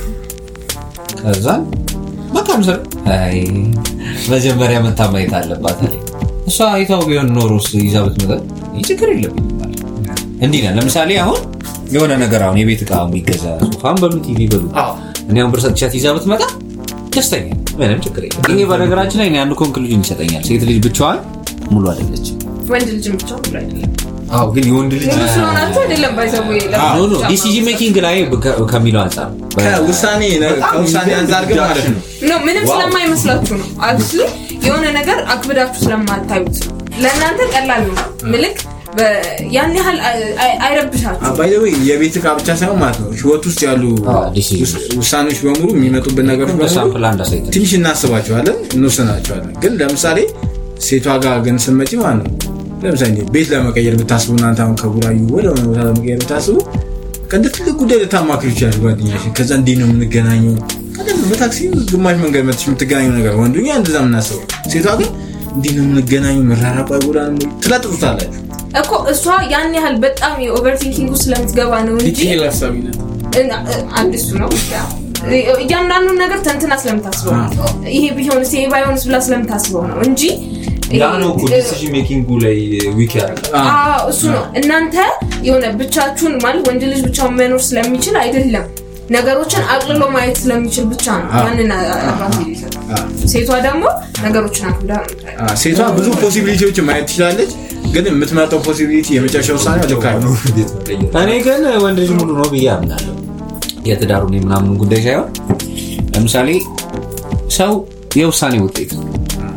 ከዛ በቃ ምስል አይ መጀመሪያ መታ ማየት አለባት አለ። እሷ አይታው ቢሆን ኖሮስ ይዛ ብትመጣ ይህ ችግር የለብኝም አለ። እንዲህ ነን። ለምሳሌ አሁን የሆነ ነገር አሁን የቤት እቃ የሚገዛ ሶፋን በሉ ቲቪ በሉ እኔ አሁን ብር ሰጥቻት ይዛ ብትመጣ ደስተኛ ነኝ። ምንም ችግር የለም። ይሄ በነገራችን ላይ እኔ አንዱ ኮንክሉዥን ይሰጠኛል። ሴት ልጅ ብቻዋን ሙሉ አይደለችም። ወንድ ልጅም ብቻ ሁሉ አይደለም። አዎ፣ ግን የወንድ ልጅ ሙሉ ስለሆናችሁ አይደለም ባይዘው ኖ ኖ ዲሲዥን ሜኪንግ ላይ ከ- ከሚለው አንጻር ከውሳኔ ከውሳኔ አንጻር ግን ማለት ነው ኖ ምንም ስለማይመስላችሁ ነው። አክቹሊ የሆነ ነገር አክብዳችሁ ስለማታዩት ነው። ለእናንተ ቀላል ነው ምልክ በ- ያን ያህል አይ- አይ- አይረብሻችሁ አባይ ወይ የቤት እቃ ብቻ ሳይሆን ማለት ነው ህይወት ውስጥ ያሉ አዎ፣ decisions። ውስ- ውሳኔዎች በሙሉ የሚመጡብን ነገሮች በሙሉ ሳምፕል አንድ አሳይተን ትንሽ እናስባቸዋለን እንወስናቸዋለን ግን ለምሳሌ ሴቷ ጋር ግን ስንመጪ ማለት ነው ለምሳሌ ቤት ለመቀየር ብታስቡ እናንተ አሁን ከቡራዩ ወደ ሆነ ቦታ ለመቀየር ብታስቡ እንደ ትልቅ ጉዳይ ልታማክሩ ይችላል ጓደኛሽ ከዛ እንዲህ ነው የምንገናኘው ቀደም በታክሲ ግማሽ መንገድ መጥሽ የምትገናኘው ነገር ወንዱኛ እንደዛ የምናስበው ሴቷ ግን እንዲህ ነው የምንገናኘው መራራቁ አይጎዳንም ወይ? ትለጥጡታላችሁ እኮ እሷ ያን ያህል በጣም የኦቨርቲንኪንግ ስለምትገባ ነው እንጂ ዲቴይል ሀሳቢነት እና አንድ እሱ ነው እያንዳንዱን ነገር ተንትና ስለምታስበው ነው ይሄ ቢሆንስ ይሄ ባይሆንስ ብላ ስለምታስበው ነው እንጂ ያ ነው እኮ ዲሲዥን ሜኪንጉ ላይ ዊክ ያደርጋል አዎ፣ እሱ ነው እናንተ የሆነ ብቻችሁን ማለት ወንድ ልጅ ብቻውን መኖር ስለሚችል አይደለም ነገሮችን አቅልሎ ማየት ስለሚችል ብቻ ነው ያንን አድቫንቴጅ ይሰጣል ሴቷ ደግሞ ነገሮችን አክብዳ ነው የምታየው። አ፣ ሴቷ ብዙ ፖሲቢሊቲዎችን ማየት ትችላለች ግን የምትመርጠው ፖሲቢሊቲ የመጨረሻ ውሳኔ ልክ አይሆንም። ቤት መቀየር እኔ ግን ወንድ ልጅ ሙሉ ነው ብዬ አምናለሁ የትዳሩን የምናምኑ ጉዳይ ሳይሆን ለምሳሌ ሰው የውሳኔ ውጤት ነው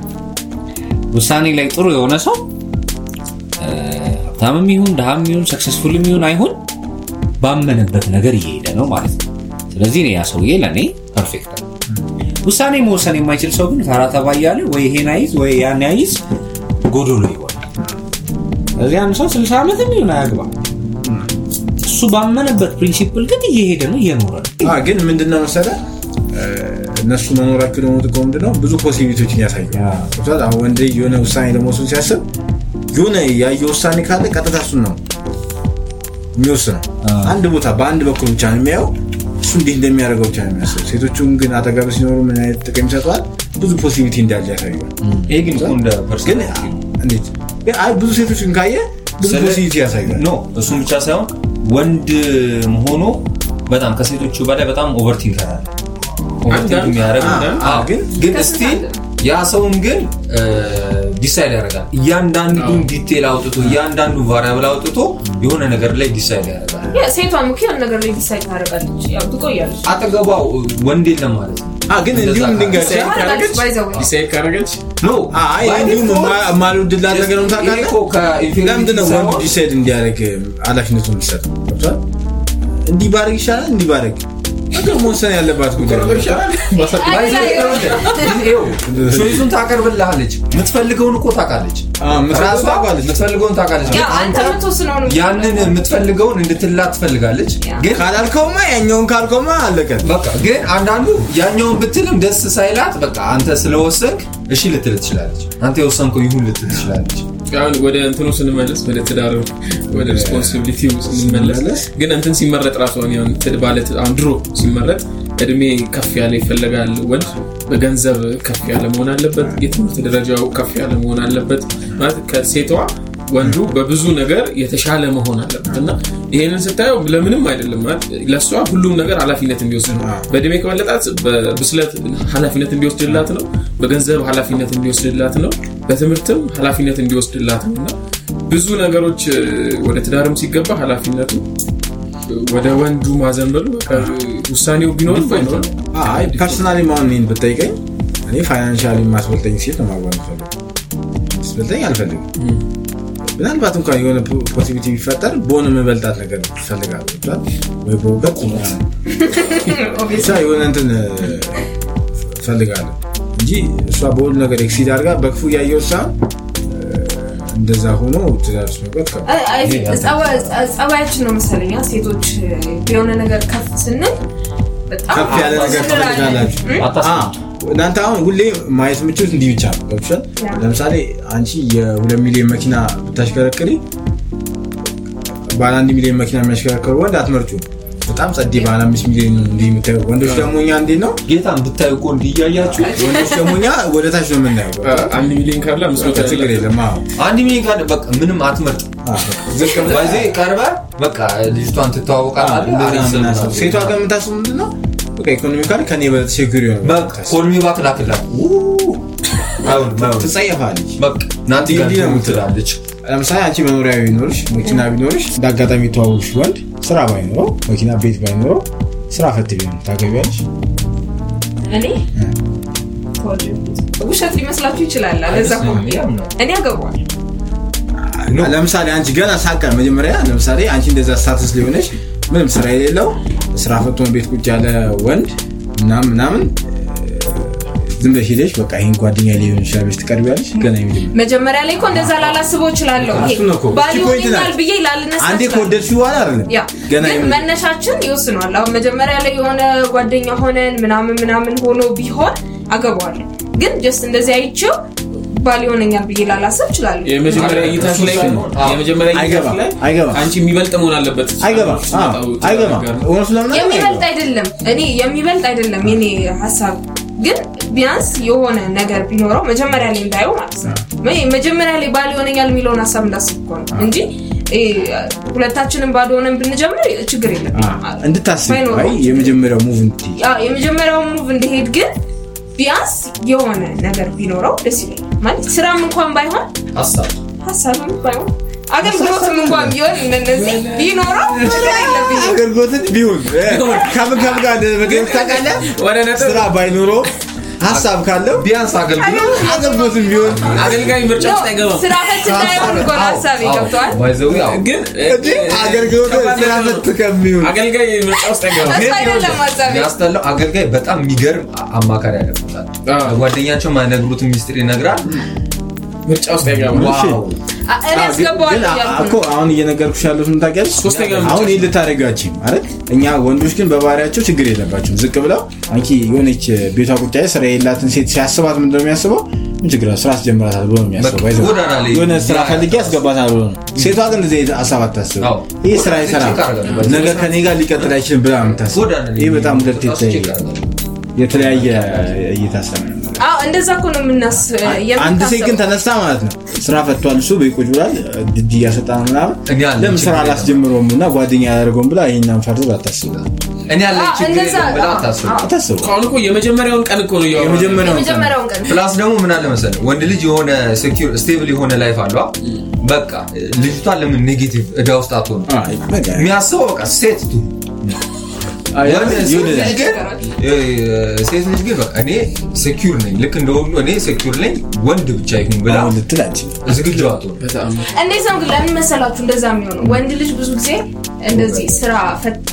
ውሳኔ ላይ ጥሩ የሆነ ሰው እ፣ ሀብታምም ይሁን ድሃም ይሁን ሰክሰስፉልም ይሁን አይሁን ባመነበት ነገር እየሄደ ነው ማለት ነው ስለዚህ እኔ ያ ሰውዬ ለእኔ ፐርፌክት ነው ውሳኔ መወሰን የማይችል ሰው ግን ፈራ ተባ እያለ ወይ ይሄን አይዝ ወይ ያን አይዝ ጎዶሎ ይሆናል ስለዚህ አንድ ሰው 60 ዓመትም ይሁን አያግባ እሱ ባመነበት ፕሪንሲፕል ግን እየሄደ ነው እየኖረ ነው አ፣ ግን ምንድነው መሰለ እ፣ እነሱ መኖራቸው ደግሞ ጥቅሙ ምንድነው ብዙ ፖሲቢሊቲዎችን ያሳያል ገብቶሃል? አሁን ወንድ ልጅ የሆነ ውሳኔ ለመወሰን ሲያስብ የሆነ ያየ ውሳኔ ካለ ቀጥታ እሱን ነው የሚወስነው አንድ ቦታ በአንድ በኩል ብቻ ነው የሚያየው እሱ እንዲህ እንደሚያደርገው ብቻ ነው የሚያስበው ሴቶቹም ግን አጠገብ ሲኖሩ ምን አይነት ጥቅም ይሰጠዋል ብዙ ፖሲቢሊቲ እንዳለ ያሳያል ይሄ ግን እኮ እንደ ግን ፐርሰናሊቲ ነው። እንዴት ግን አይ ብዙ ሴቶችን ካየ ብዙ ስለ- ፖሲቢሊቲ ያሳያል ኖ እሱም ብቻ ሳይሆን ወንድ ሆኖ በጣም ከሴቶቹ በላይ በጣም ኦቨርቲንከር አለ ኦቨርቲንክ አንዳንድ- የሚያደርግ አንዳንድ- አዎ፣ ግን ግን ከስንት ስቲል አለ? ያ ሰውን ግን ዲሳይድ ያደርጋል እያንዳንዱን ዲቴል አውጥቶ እያንዳንዱ ቫሪያብል አውጥቶ የሆነ ነገር ላይ ዲሳይድ ያደርጋል ያ ሴቷም እኮ ያን ነገር ላይ ዲሳይድ ታደርጋለች ያው ትቆያለች አጠገቧ ወንድ የለም ማለት ነው አ፣ ግን እንደዛ እንዲሁም ካለ- ድንገት ታደርጋለች by the way። ዲሳይድ ካደረገች ኖ አይ by እንዲሁም default ማ- ማልወድላት ነገር ነው ይሄ ታውቃለህ እኮ ከኢንፊኒቲ ለምንድነው ወንድ ሳይሆን- ዲሳይድ እንዲያደርግ ኃላፊነቱ የሚሰጠው ገብቶሃል እንዲህ ባደርግ ይሻላል እንዲህ ባደርግ ነገር መወሰን ያለባት ጉዳይ ነው። አይ፣ ላይ- ቾይሱን ታቀርብልሃለች የምትፈልገውን እኮ ታውቃለች አ፣ የምትፈልገውን ራሷ ታውቃለች። የምትፈልገውን ታውቃለች ያ ግን አንተ አንተ የምትወስነው ነው ያንን የምትፈልገውን እንድትላት ትፈልጋለች ያ። ግን ካላልከውማ ያኛውን ካልከውማ አለቀን በቃ ግን አንዳንዱ ያኛውን ብትልም ደስ ሳይላት በቃ አንተ ስለወሰንክ እሺ ልትል ትችላለች አንተ የወሰንከው ይሁን ልትል ትችላለች አሁን ወደ እንትኑ ስንመለስ ወደ ትዳር ወደ ሪስፖንሲቢሊቲ ስንመለስ ግን እንትን ሲመረጥ ራሱ አሁን ያን ትድ- ባለ ትድ- አሁን ድሮ ሲመረጥ እድሜ ከፍ ያለ ይፈለጋል ወንድ በገንዘብ ከፍ ያለ መሆን አለበት የትምህርት ደረጃው ከፍ ያለ መሆን አለበት ማለት ከሴቷ ወንዱ በብዙ ነገር የተሻለ መሆን አለበት እና ይሄንን ስታየው ለምንም አይደለም ማለት ለእሷ ሁሉም ነገር ኃላፊነት እንዲወስድ ነው በእድሜ ከበለጣት በብስለት ኃላፊነት እንዲወስድላት ነው በገንዘብ ኃላፊነት እንዲወስድላት ነው በትምህርትም ኃላፊነት እንዲወስድላት ነው እና ብዙ ነገሮች እ፣ ወደ ትዳርም ሲገባ ኃላፊነቱ እ፣ ወደ ወንዱ ማዘንበሉ በቃ ውሳኔው ቢኖርም ባይኖርም አይ ፐርሰናሊ ማሆን ይህን ብጠይቀኝ እኔ ፋይናንሻሊ የማስበልጠኝ ሴት ነው ማግባት ፈልግ ስበልጠኝ አልፈልግም ምናልባት እንኳን የሆነ ፖሲቢሊቲ ቢፈጠር በሆነ መበልጣት ነገር ይፈልጋል ወይ በእውቀት ምናምን። ብቻ የሆነ እንትን ፈልጋለሁ እንጂ እሷ በሁሉ ነገር ኤክሲድ አድርጋ በክፉ እያየው ሳ እንደዛ ሆኖ ትዳር ውስጥ መግባት ከባድ አይ- አይ ቲንክ ጸባ- ጸባያችን ነው መሰለኝ አ፣ ሴቶች የሆነ ነገር ከፍ ስንል በጣም ከፍ ያለ ነገር እንላለን። ትፈልጋላችሁ እም? አታስብ እናንተ አሁን ሁሌ ማየት የምችሉት እንዲህ ብቻ ነው ገብቶሻል ያ። ለምሳሌ አንቺ የሁለት ሚሊዮን መኪና ብታሽከረክሪ ባለ አንድ ሚሊዮን መኪና የሚያሽከረክሩ ወንድ አትመርጩ በጣም ጸዴ ባለ አምስት ሚሊዮን ነው እንዲህ የምታየው ወንዶች ደግሞ እኛ እንዴት ነው ጌታን ብታዩ እኮ እንዲህ እያያችሁ ወንዶች ደግሞ እኛ ወደ ታች ነው የምናየው አንድ ሚሊዮን ካለ አምስት መቶ ችግር ያለ የለም አዎ። አንድ ሚሊዮን ካለ በቃ ምንም አትመርጥ አዎ። ዝቅ ብለህ ባይዜ ቀርበ በቃ ልጅቷን አዎ፣ ትተዋወቃለህ እንደዛ አሪፍ ነው ስም የምናስበው። ነው። ሴቷ ጋር የምታስበው ምንድን ነው በቃ ኢኮኖሚካሊ ከኔ በለጠ ሴኩር የሆነ በቃ ኮልሚ ባክ ላክላት አይሆን አይሆን ትጸየፋለች በቃ ናቲ ጋር እንዲህ ነው የምትለው። ትላለች ለምሳሌ አንቺ መኖሪያ ቢኖርሽ መኪና ቢኖርሽ እንደ አጋጣሚ የተዋወቅሽ ወንድ ስራ ባይኖረው መኪና ቤት ባይኖረው ስራ ፈት ቢሆን ታገቢያለሽ እኔ የተወለድኩት ውሸት ሊመስላችሁ ይችላል ለዛ እኮ ነው። እኔ አገባዋል ለምሳሌ አንቺ ገና ሳቀን መጀመሪያ ለምሳሌ አንቺ እንደዛ ስታትስ ሊሆነች ምንም ስራ የሌለው ስራ ፈቶን ቤት ቁጭ ያለ ወንድ ምናምን ምናምን ዝም ብለሽ ሄደሽ በቃ ይህን ጓደኛ ሊሆን ይችላል ብለሽ ትቀርቢያለሽ ገና ይመጀመሪያ መጀመሪያ ላይ እኮ እንደዛ ላላስበው እችላለሁ ይሄ እሱን እኮ። ባል እቺ ፖይንት ይሆነኛል ናት። ብዬ ላልነሳ አንዴ እችላለሁ። ከወደድሽው በኋላ አይደለም ያ ገና ግን የምን- መነሻችን ይወስነዋል አሁን መጀመሪያ ላይ የሆነ ጓደኛ ሆነን ምናምን ምናምን ሆኖ ቢሆን አገባዋለሁ ግን ጀስት እንደዚህ አይቼው ባል ይሆነኛል ብዬ ላላስብ እችላለሁ የመጀመሪያ እይታሽ ላይ የመጀመሪያ እይታሽ አይገባም፣ ላይ አይገባም። አንቺ የሚበልጥ መሆን አለበት አይገባም አዎ፣ አይገባም እውነቱ ለምን የሚበልጥ አይደለም እኔ የሚበልጥ አይደለም የኔ ሀሳብ ግን ቢያንስ የሆነ ነገር ቢኖረው መጀመሪያ ላይ እንዳየው ማለት ነው መ- መጀመሪያ ላይ ባል ይሆነኛል የሚለውን ሀሳብ እንዳስብ እኮ ነው እንጂ እ፣ ሁለታችንም ባዶ ሆነን ብንጀምር ችግር የለም እንድታስብ ባይኖረው አይ የመጀመሪያው ሙቭ እንድትይ ያ የመጀመሪያውን ሙቭ እንዲሄድ ግን ቢያንስ የሆነ ነገር ቢኖረው ደስ ይለኛል ማለት ስራም እንኳን ባይሆን ሀሳብ ሀሳብም ባይሆን አገልግሎትም እንኳን ቢሆን እነዚህ ቢኖረው ችግር የለብኝም አገልግሎትን ቢሆን ከምን ከምን ጋር እንደመገኘት ታውቃለህ ወደ ነጥብ ስራ ባይኖረው ሀሳብ ካለው ቢያንስ አገልግሎት አገልግሎትን ቢሆን አገልጋይ ምርጫ ውስጥ አይገባም ስራ ፈት እንዳይሆን እኮ ነው ሀሳቤ ገብተዋል ባይዘዊ ግን እንዴ አገልግሎት ስራ ፈት ከሚሆን አገልጋይ ምርጫ ውስጥ አይገባም እሱ አይደለም ሀሳቤ የሚያስጠላው አገልጋይ በጣም የሚገርም አማካሪ ያለበታል አዎ። ጓደኛቸው ማይነግሩትን ሚስጥር ይነግራል ምርጫ ውስጥ አይገባም ዋው አ- እኔ አስገባዋለሁ እያልኩ እኮ ነው አሁን እየነገርኩሽ ያሉት ምን ታውቂያለሽ? ሶስተኛ ምርጫ አሁን ይህ ልታደርጋችም ማለት እኛ ወንዶች ግን በባህሪያቸው ችግር የለባቸውም። ዝቅ ብለው አንቺ የሆነች ቤቷ ቁጭ ያለ ስራ የላትን ሴት ሲያስባት ምንድን ነው የሚያስበው? ምን ችግር አለው? ስራ አስጀምራታል ብሎ ነው የሚያስበው። በቃ ባይዘው ጎዳና ላይ የሆነ ስራ ፈልጌ ያስገባታል ብሎ ነው። ሴቷ ግን እንደዚህ አይነት ሀሳብ አታስብም። አዎ። ይህ ስራ አይሰራም፣ ቼክ አደርጋለሁ። ነገ ከኔ ጋር ሊቀጥል አይችልም ብላ ነው የምታስበው። ጎዳና ላይ ይህ በጣም ሁለት ራሱ የተለያየ- ቼክ አደርጋለሁ። የተለያየ እይታ ሰ አዎ እንደዛ እኮ ነው የምናስ አንድ ሴት ግን የምታስበው ተነስታ ማለት ነው ስራ ፈቷል እሱ ቤት ቁጭ ብሏል ድጅ እያሰጣ ነው ምናምን እኔ አለኝ ለምን ስራ ችግር የለም። አላስጀምረውም እና ጓደኛ ያደርገውም ብላ ይህኛን ፈርድ አታስብ እኔ ያለ አዎ፣ ችግር እንደዛ የለም ብላ አዎ፣ አታስብ አዎ። አታስብ አሁን እኮ የመጀመሪያውን ቀን እኮ ነው እያወራን የመጀመሪያውን ቀን የመጀመሪያውን ቀን ፕላስ ደግሞ ምን አለ መሰለህ ወንድ ልጅ የሆነ ሴኪር ስቴብል የሆነ ላይፍ አለው በቃ ልጅቷን ለምን ኔጌቲቭ እዳ ውስጥ አትሆኑ አይ፣ በቃ የሚያስበው በቃ ሴት ቱ አይ፣ ወንድ ሴት ይሁን ልጅ ግን እ፣ ሴት ልጅ ግን በቃ እኔ ሴኪር ነኝ ልክ እንደወሉ እኔ ሴኪር ነኝ ወንድ ብቻ ይሁን ብላ አሁን ልትል አትችልም። ዝግጁ አትሆን በጣም እንዴት ነው ግን ለምን መሰላችሁ እንደዛ የሚሆነው ወንድ ልጅ ብዙ ጊዜ እንደዚህ ስራ ፈት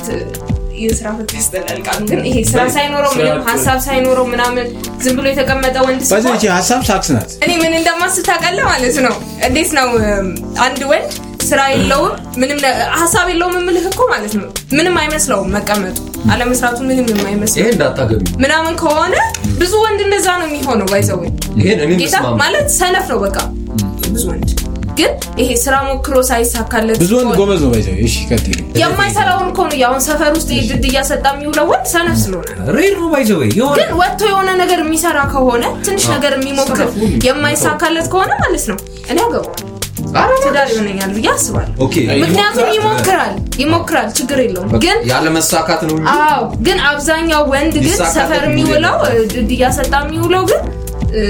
የስራ ፈት ያስጠላል ቃሉ ግን ይሄ ስራ ሳይኖረው ስራ ምንም ፈት። ሀሳብ ሳይኖረው ምናምን ዝም ብሎ የተቀመጠ ወንድ በዚህ ሲሆን ይቺ ሀሳብ ሳክስ ናት እኔ ምን እንደማስብ ታውቃለህ ማለት ነው እንዴት ነው እም፣ አንድ ወንድ ስራ የለውም ምንም ነ- ሀሳብ የለውም የምልህ እኮ ማለት ነው ምንም አይመስለውም መቀመጡ አለመስራቱ ምንም የማይመስለው ይሄ እንዳታገቢ ምናምን ከሆነ ብዙ ወንድ እንደዛ ነው የሚሆነው ባይዘው ይሄን እኔ ጌታ ምስማማ ማለት ሰነፍ ነው በቃ ብዙ ወንድ ግን ይሄ ስራ ሞክሮ ሳይሳካለት ብዙ ወንድ ከሆነ- ጎበዝ ነው ባይዘው እሺ ቀጥል የማይሰራውን እኮ ነው ያሁን ሰፈር ውስጥ ድድ እያሰጣ የሚውለው ወንድ ሰነፍ ስለሆነ ሬድ ነው ባይዘ ወይ የሆነ ግን ወጥቶ የሆነ ነገር የሚሰራ ከሆነ ትንሽ ነገር የሚሞክር የማይሳካለት ከሆነ ማለት ነው እኔ አገባዋለሁ ትዳር ይሆነኛል ብዬ አስባለሁ ኦኬ ምክንያቱም ይሞክራል ይሞክራል ችግር የለውም ግን ያለ መሳካት ነው እንጂ አዎ ግን አብዛኛው ወንድ ግን ሊሳካለት ሰፈር የሚውለው ድድ እያሰጣ የሚውለው ግን እ፣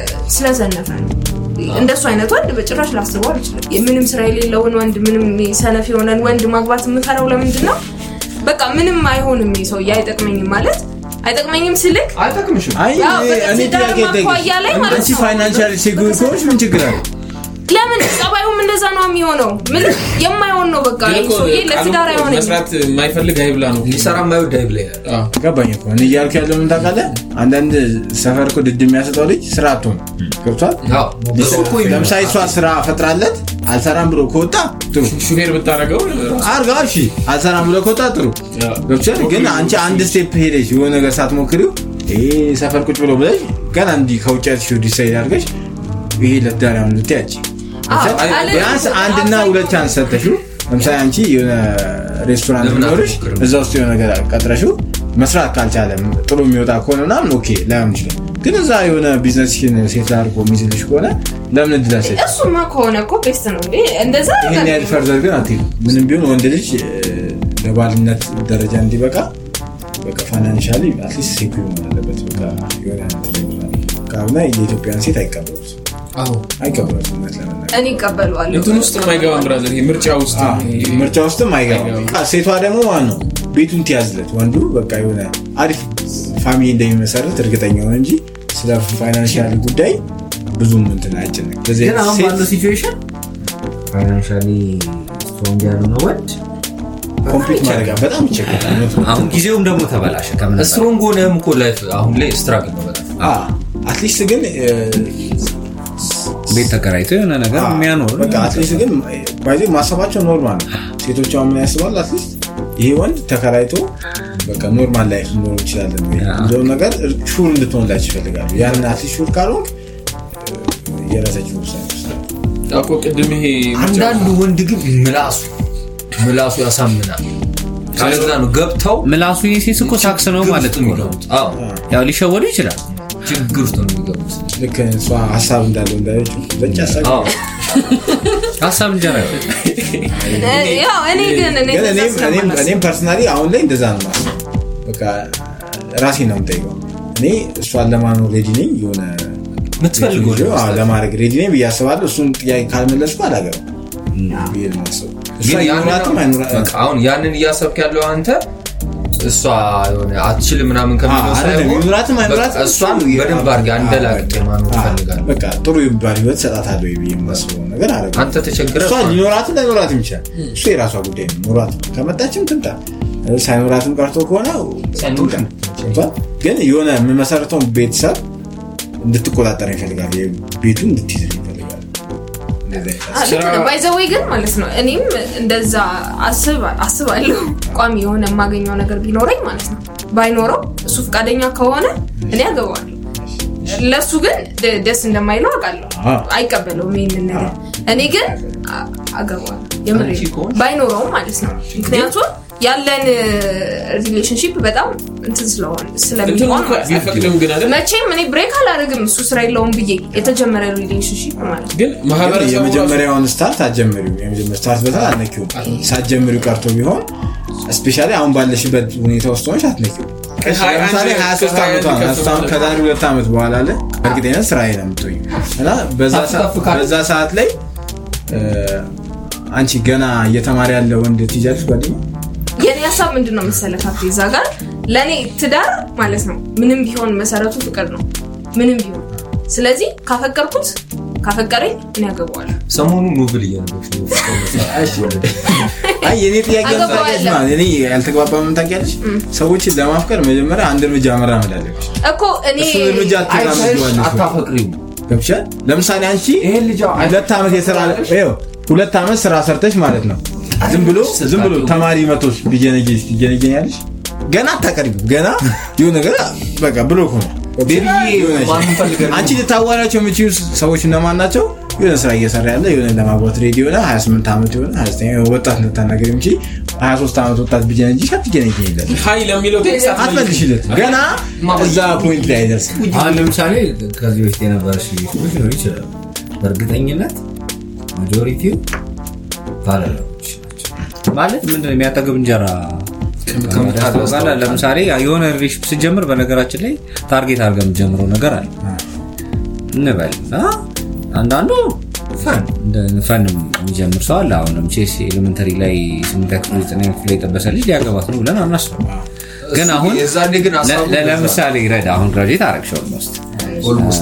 ስለዘነፈ ነው እንደሱ አይነት ወንድ በጭራሽ ላስበው አልችልም ምንም ስራ የሌለውን ወንድ ምንም ሰነፍ የሆነን ወንድ ማግባት የምፈራው ለምንድን ነው በቃ ምንም አይሆንም ይህ ሰውዬ አይጠቅመኝም ማለት አይጠቅመኝም ስልክ አይጠቅምሽም አይ ያው እኔ- በቃ እኔ ትዳር ጥያቄ ማኳያ ላይ ልጠይቅሽ። ማለት አንቺ ነው። ፋይናንሻል ሴኩር ከሆንሽ ምን ችግር አለ ለምን ጸባዩም እንደዛ ነው የሚሆነው ምን የማይሆን ነው በቃ ግን ይህ እኮ ሰውዬ ቃሉ ለትዳር አይሆነኝም መስራት የማይፈልግ አይብላ ነው ሊሰራ የማይወድ አይብላ ይላል አዎ። ገባኝ እኮ እኔ እያልኩ ያለው ምን ታውቃለህ አንዳንድ ሰፈር እኮ ድድ የሚያሰጠው ልጅ ስራ አትሆን ገብቷል አዎ እሱ እኮ ይመጣል። ለምሳሌ እሷ ስራ ፈጥራለት አልሰራም ብሎ ከወጣ ጥሩ ሹፌር ብታደረገው አርጋ እሺ አልሰራም ብሎ ከወጣ ጥሩ ገብቶሻል ግን አንቺ አንድ ስቴፕ ሄደሽ የሆነ ነገር ሳትሞክሪው ይሄ ሰፈር ቁጭ ብሎ ብለሽ ገና እንዲህ ከውጭ ያልሽ ዲሳይድ አድርገሽ ይሄ ለትዳር ያሁን ልትያች አዎ፣ አለ- ቢያንስ አንድና ሁለት ቻንስ ሰጠሽው ለምሳሌ አንቺ የሆነ ሬስቶራንት ለምን ቢኖርሽ አትሞክርም? እዛ ውስጥ የሆነ ነገር ቀጥረሽው መስራት ካልቻለ ጥሩ የሚወጣ ከሆነ ምናምን ኦኬ ላይሆን ይችላል ግን እዛ የሆነ ቢዝነስሽን ሴት አድርጎ የሚይዝልሽ ከሆነ ለምን እድል አትሰጪም? እሱማ ከሆነ እኮ ቤስት ነው እንዴ እንደዛ ይህን ያህል ፈርዘር ግን አትሄዱ ምንም ቢሆን ወንድ ልጅ እ፣ ለባልነት ደረጃ እንዲበቃ በቃ ፋይናንሻሊ አትሊስት ሴኩር መሆን አለበት በቃ የሆነ እንትን ይኖራል። ካልሆነ የኢትዮጵያን ሴት አይቀበሉት አይቀበሉት እውነት ለመናገር እኔ ይቀበለዋለሁ እንትን ውስጥ የማይገባም ብራዘር ይሄ ምርጫ ውስጥ አዎ፣ ምርጫ ውስጥም አይገባም በቃ ሴቷ ደግሞ ማን ነው ቤቱን ትያዝለት ወንዱ በቃ የሆነ አሪፍ ፋሚሊ እንደሚመሰርት እርግጠኛ ሆነ እንጂ ስለ ፋይናንሻል ጉዳይ ብዙም እንትን አይጨነቅም። ስለዚህ ግን አሁን ሴት ባለው ሲቹዌሽን ፋይናንሻሊ ስትሮንግ ያልሆነ ወንድ ኮምፒት ማድረግ በጣም ይቸገራል። እውነት ነው። አሁን ጊዜውም ደግሞ ተበላሸ ከምን በላይ። ስትሮንግ ሆነህም እኮ ላይፍ አሁን ላይ ስትራግል ነው በጣም አዎ፣ አትሊስት ግን እ፣ ቤት ተከራይቶ የሆነ ነገር የሚያኖር በቃ አትሊስት ግን ባይዜ ማሰባቸው ኖርማል ነው። ሴቶች አሁን ምን ያስባሉ? አትሊስት ይሄ ወንድ ተከራይቶ በቃ ኖርማል ላይፍ ሊኖር እንችላለን ወይ የሚለው ነገር ሹር እንድትሆንላቸው ይፈልጋሉ። ያን አትሊስት ሹር ካልሆንክ እ፣ የራሳቸው ውሳኔ ይወስዳሉ። እኮ ቅድም ይሄ አንዳንዱ ወንድ ግን ምላሱ ምላሱ ያሳምናል ስለዛ ነው ገብተው ምላሱ የሴት እኮ ሳክስ ነው ችግር ማለት ውስጥ እኮ ነው። የሚገቡት አዎ ያው ሊሸወዱ ይችላል። ችግር ውስጥ ነው የሚገቡት ልክ እሷ ሀሳብ እንዳለው እንዳለችው በጭ ሀሳብ አዎ ሀሳብ እንጀራ ይሆናል። ያው እኔ ግን እኔ ግን እንደዛ እኔም- እኔም- ስለማላስብ እኔም ፐርሰናሊ አሁን ላይ እንደዛ ነው ማስበው። በቃ ራሴ ነው የምጠይቀው። እኔ እሷን ለማኖር ሬዲ ነኝ የሆነ የምትፈልገው ልጅ አዎ፣ ለማድረግ ሬዲ ነኝ ብዬ አስባለሁ። እሱን ጥያቄ ካልመለስኩ አላገባም ብዬ ነው የማስበው። እሷ ግን ያንን ይኖራትም አይኖራትም በቃ አሁን ያንን እያሰብክ ያለው አንተ እሷ የሆነ አትችልም ምናምን አዎ፣ ከሚለው አይደለም፣ ሳይሆን ይኖራትም በቃ አይኖራትም እሷን እሱ በደንብ አድርገህ አንደላቅቄ ማኖር አዎ፣ እፈልጋለሁ በቃ ጥሩ የሚባል ህይወት ሰጣታለሁ ብዬ የማስበው ነገር አለ አንተ ተቸግረህ እሷ ሊኖራትም ላይኖራትም ይችላል። እሱ የራሷ ጉዳይ ነው። ኖራት ከመጣችም ትምጣ፣ ሳይኖራትም ቀርቶ ከሆነ ሳይኖር ትምጣ። ገብቶሃል? ግን የሆነ የምመሰረተውን ቤተሰብ እንድትቆጣጠር ይፈልጋል። ቤቱ እንድትይዝ ይፈልጋል። እንደዚህ አይነት ባይዘወይ ግን ማለት ነው እኔም እንደዛ አስብ- አስባለሁ ቋሚ የሆነ የማገኘው ነገር ቢኖረኝ ማለት ነው ባይኖረው እሱ ፈቃደኛ ከሆነ እኔ አገባዋለሁ ለእሱ ግን ደ- ደስ እንደማይለው አውቃለሁ አዎ። አይቀበለውም ይህንን ነገር እኔ ግን አ- አገባዋለሁ የምሬን አንቺ ከሆንሽ? ባይኖረውም ማለት ነው ምክንያቱም ያለን ሪሌሽንሽፕ በጣም እንትን ስለሆነ እንትን ስለሚሆን እኮ ማለት ነው አይፈቅድም ግን አይደል መቼም እኔ ብሬክ አላደርግም እሱ ስራ የለውም ብዬ የተጀመረ ሪሌሽንሽፕ ማለት ነው ግን ግን ማህበረሰቡ የመጀመሪያውን ስታርት አትጀምሪው። የመጀመሪያ ስታርት በታ አትነኪውም። ሳትጀምሪው ቀርቶ ቢሆን ስፔሻሊ አሁን ባለሽበት ሁኔታ ውስጥ ሆነሽ አትነኪውም። ከሀያ አንድ ለምሳሌ 23 ከሀያ ዓመቷ አንድ ነው። ከፍ እሷ አሁን ማለት ከዛሬ ሁለት ዓመት በኋላ አለ እርግጠኛ ስራዬ ነው የምትሆኝ እና በዛ ከፍ ሰዓት- ከፍ ካለ- በዛ ሰዓት ላይ እ፣ አንቺ ገና እየተማሪ ያለ ወንድ ትይዣለሽ ጓደኛ የኔ ሀሳብ ምንድን ነው መሰለህ ካፌ እዛ ጋር ለእኔ ትዳር ማለት ነው ምንም ቢሆን መሰረቱ ፍቅር ነው ምንም ቢሆን ስለዚህ ካፈቀርኩት ካፈቀረኝ እኔ ያገባዋለሁ ሰሞኑን ኖብል እያነበብሽ ነው አይ የኔ ጥያቄ አገባዋለሁ። ታውቂያለሽ ማለት እኔ ያልተግባባ ምን ታውቂያለሽ? ሰዎችን ለማፍቀር መጀመሪያ አንድ እርምጃ መራመድ አለብሽ። እኮ እኔ እሱን እርምጃ አትራመጂዋለሽ ወይ? አታፈቅሪው ገብቶሻል? ለምሳሌ አንቺ ይሄን ልጅ ሁለት ዓመት የስራ ይኸው ሁለት ዓመት ስራ ሰርተሽ ማለት ነው ዝም ብሎ ዝም ብሎ ተማሪ መቶች ቢጀነጅ ትጀነጀኛለሽ ገና አታቀርቢም ገና ይሁን ነገር በቃ ብሎ ሆነ ማንም ፈልገን አንቺ ልታዋራቸው የምችሉ ሰዎች እነማን ናቸው? የሆነ ስራ እየሰራ ያለ የሆነ ለማግባት ሬዲ የሆነ 28 ዓመት የሆነ 29 የሆነ ወጣት እንድታናገር የምችል 23 ዓመት ወጣት ቢጀነጅሽ አትጀነጅኝለት ሀይ ለሚለው ቴክስት አትመልሽለት ገና እዛ ፖይንት ላይ አይደርስም። አሁን ለምሳሌ ከዚህ በፊት የነበረች ሪሌሽኖች ሊሆኑ ይችላሉ። በእርግጠኝነት ማጆሪቲው ባለለዎች ናቸው። ማለት ምንድነው የሚያጠግብ እንጀራ ያስታውቃል። ለምሳሌ የሆነ ሪሌሽን ስትጀምር በነገራችን ላይ ታርጌት አድርገህ የምትጀምረው ነገር አለ እንበል እና አንዳንዱ ፈን እንደ ፈን የሚጀምር ሰው አለ። አሁን ቼስ ኤሌመንተሪ ላይ ስምንተኛ ክፍል ዘጠነኛ ክፍል ላይ የጠበሰ ልጅ ሊያገባት ነው ብለን አናስብም። ግን አሁን የዛኔ ግን ሀሳቡ ለ- ለምሳሌ ረዳ አሁን ግራጁዌት አረግሽ ኦልሞስት ኦልሞስት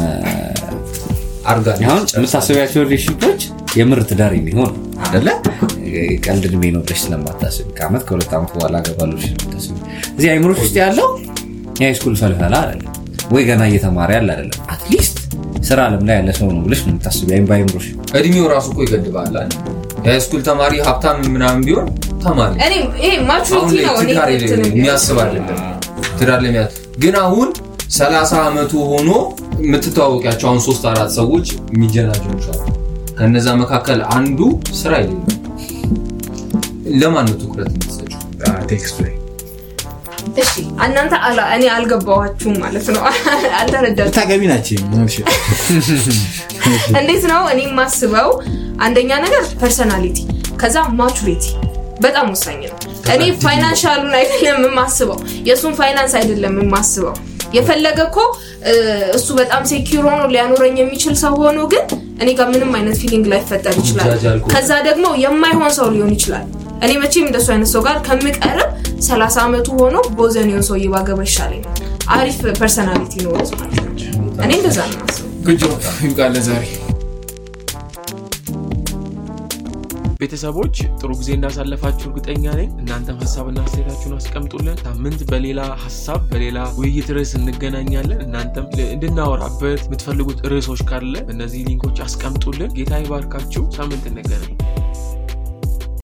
አርጋ አሁን የምታስቢያቸው ሪሌሽንፖች የምር ትዳር የሚሆን አደለ ቀልድ እድሜ ነው ብለሽ ስለማታስብ ከአመት ከሁለት ዓመት በኋላ አገባለሁ ብለሽ ስለማታስብ እዚህ አይምሮች ውስጥ ያለው የሃይስኩል ፈልፈላ አይደለም ወይ ገና እየተማረ ያለ አይደለም አትሊስት ስራ አለም ላይ ያለ ሰው ነው ብለሽ ነው የምታስብ አይም በአይምሮሽ እድሜው ራሱ እኮ ይገድባል አይደል? የሃይስኩል ተማሪ ሀብታም ምናምን ቢሆን ተማሪ እኔ ይሄ አሁን ማቹሪቲ ላይ ነው እኔ ትዳር እንትን የሚያስብ አይደለም ትዳር ለሚያ ግን አሁን ሰላሳ አመቱ ሆኖ የምትተዋወቂያቸው አሁን ሶስት አራት ሰዎች የሚጀናጀኑ አሉ ከነዛ መካከል አንዱ ስራ የሌለው ለማን ነው ትኩረት የምትሰጪው ቴክስቱ ላይ እሺ እናንተ አላ- እኔ አልገባኋችሁም ማለት ነው አልተረዳችሁም ታገቢ ናቸው ምናልሽ እንዴት ነው እኔ የማስበው አንደኛ ነገር ፐርሰናሊቲ ከዛ ማቹሪቲ በጣም ወሳኝ ነው እኔ ፋይናንሻሉን አይደለም የማስበው የእሱን ፋይናንስ አይደለም የማስበው የፈለገ እኮ እ፣ እሱ በጣም ሴኪር ሆኖ ሊያኖረኝ የሚችል ሰው ሆኖ ግን እኔ ጋር ምንም አይነት ፊሊንግ ላይፈጠር ይችላል ይጃጃል እኮ። ከዛ ደግሞ የማይሆን ሰው ሊሆን ይችላል እኔ መቼም እንደሱ አይነት ሰው ጋር ከምቀርብ 30 ዓመቱ ሆኖ ቦዘኔውን ሰውዬ ባገባ ይሻለኛል አሪፍ ፐርሰናሊቲ ኖሮት ማለት ነው እኔ እንደዛ ነው የማስበው። ጉጆ ይብቃለ ዛሬ ቤተሰቦች ጥሩ ጊዜ እንዳሳለፋችሁ እርግጠኛ ነኝ። እናንተም ሀሳብና አስተያየታችሁን አስቀምጡልን። ሳምንት በሌላ ሀሳብ በሌላ ውይይት ርዕስ እንገናኛለን። እናንተም እንድናወራበት የምትፈልጉት ርዕሶች ካለ እነዚህ ሊንኮች አስቀምጡልን። ጌታ ይባርካችሁ። ሳምንት እንገናኝ።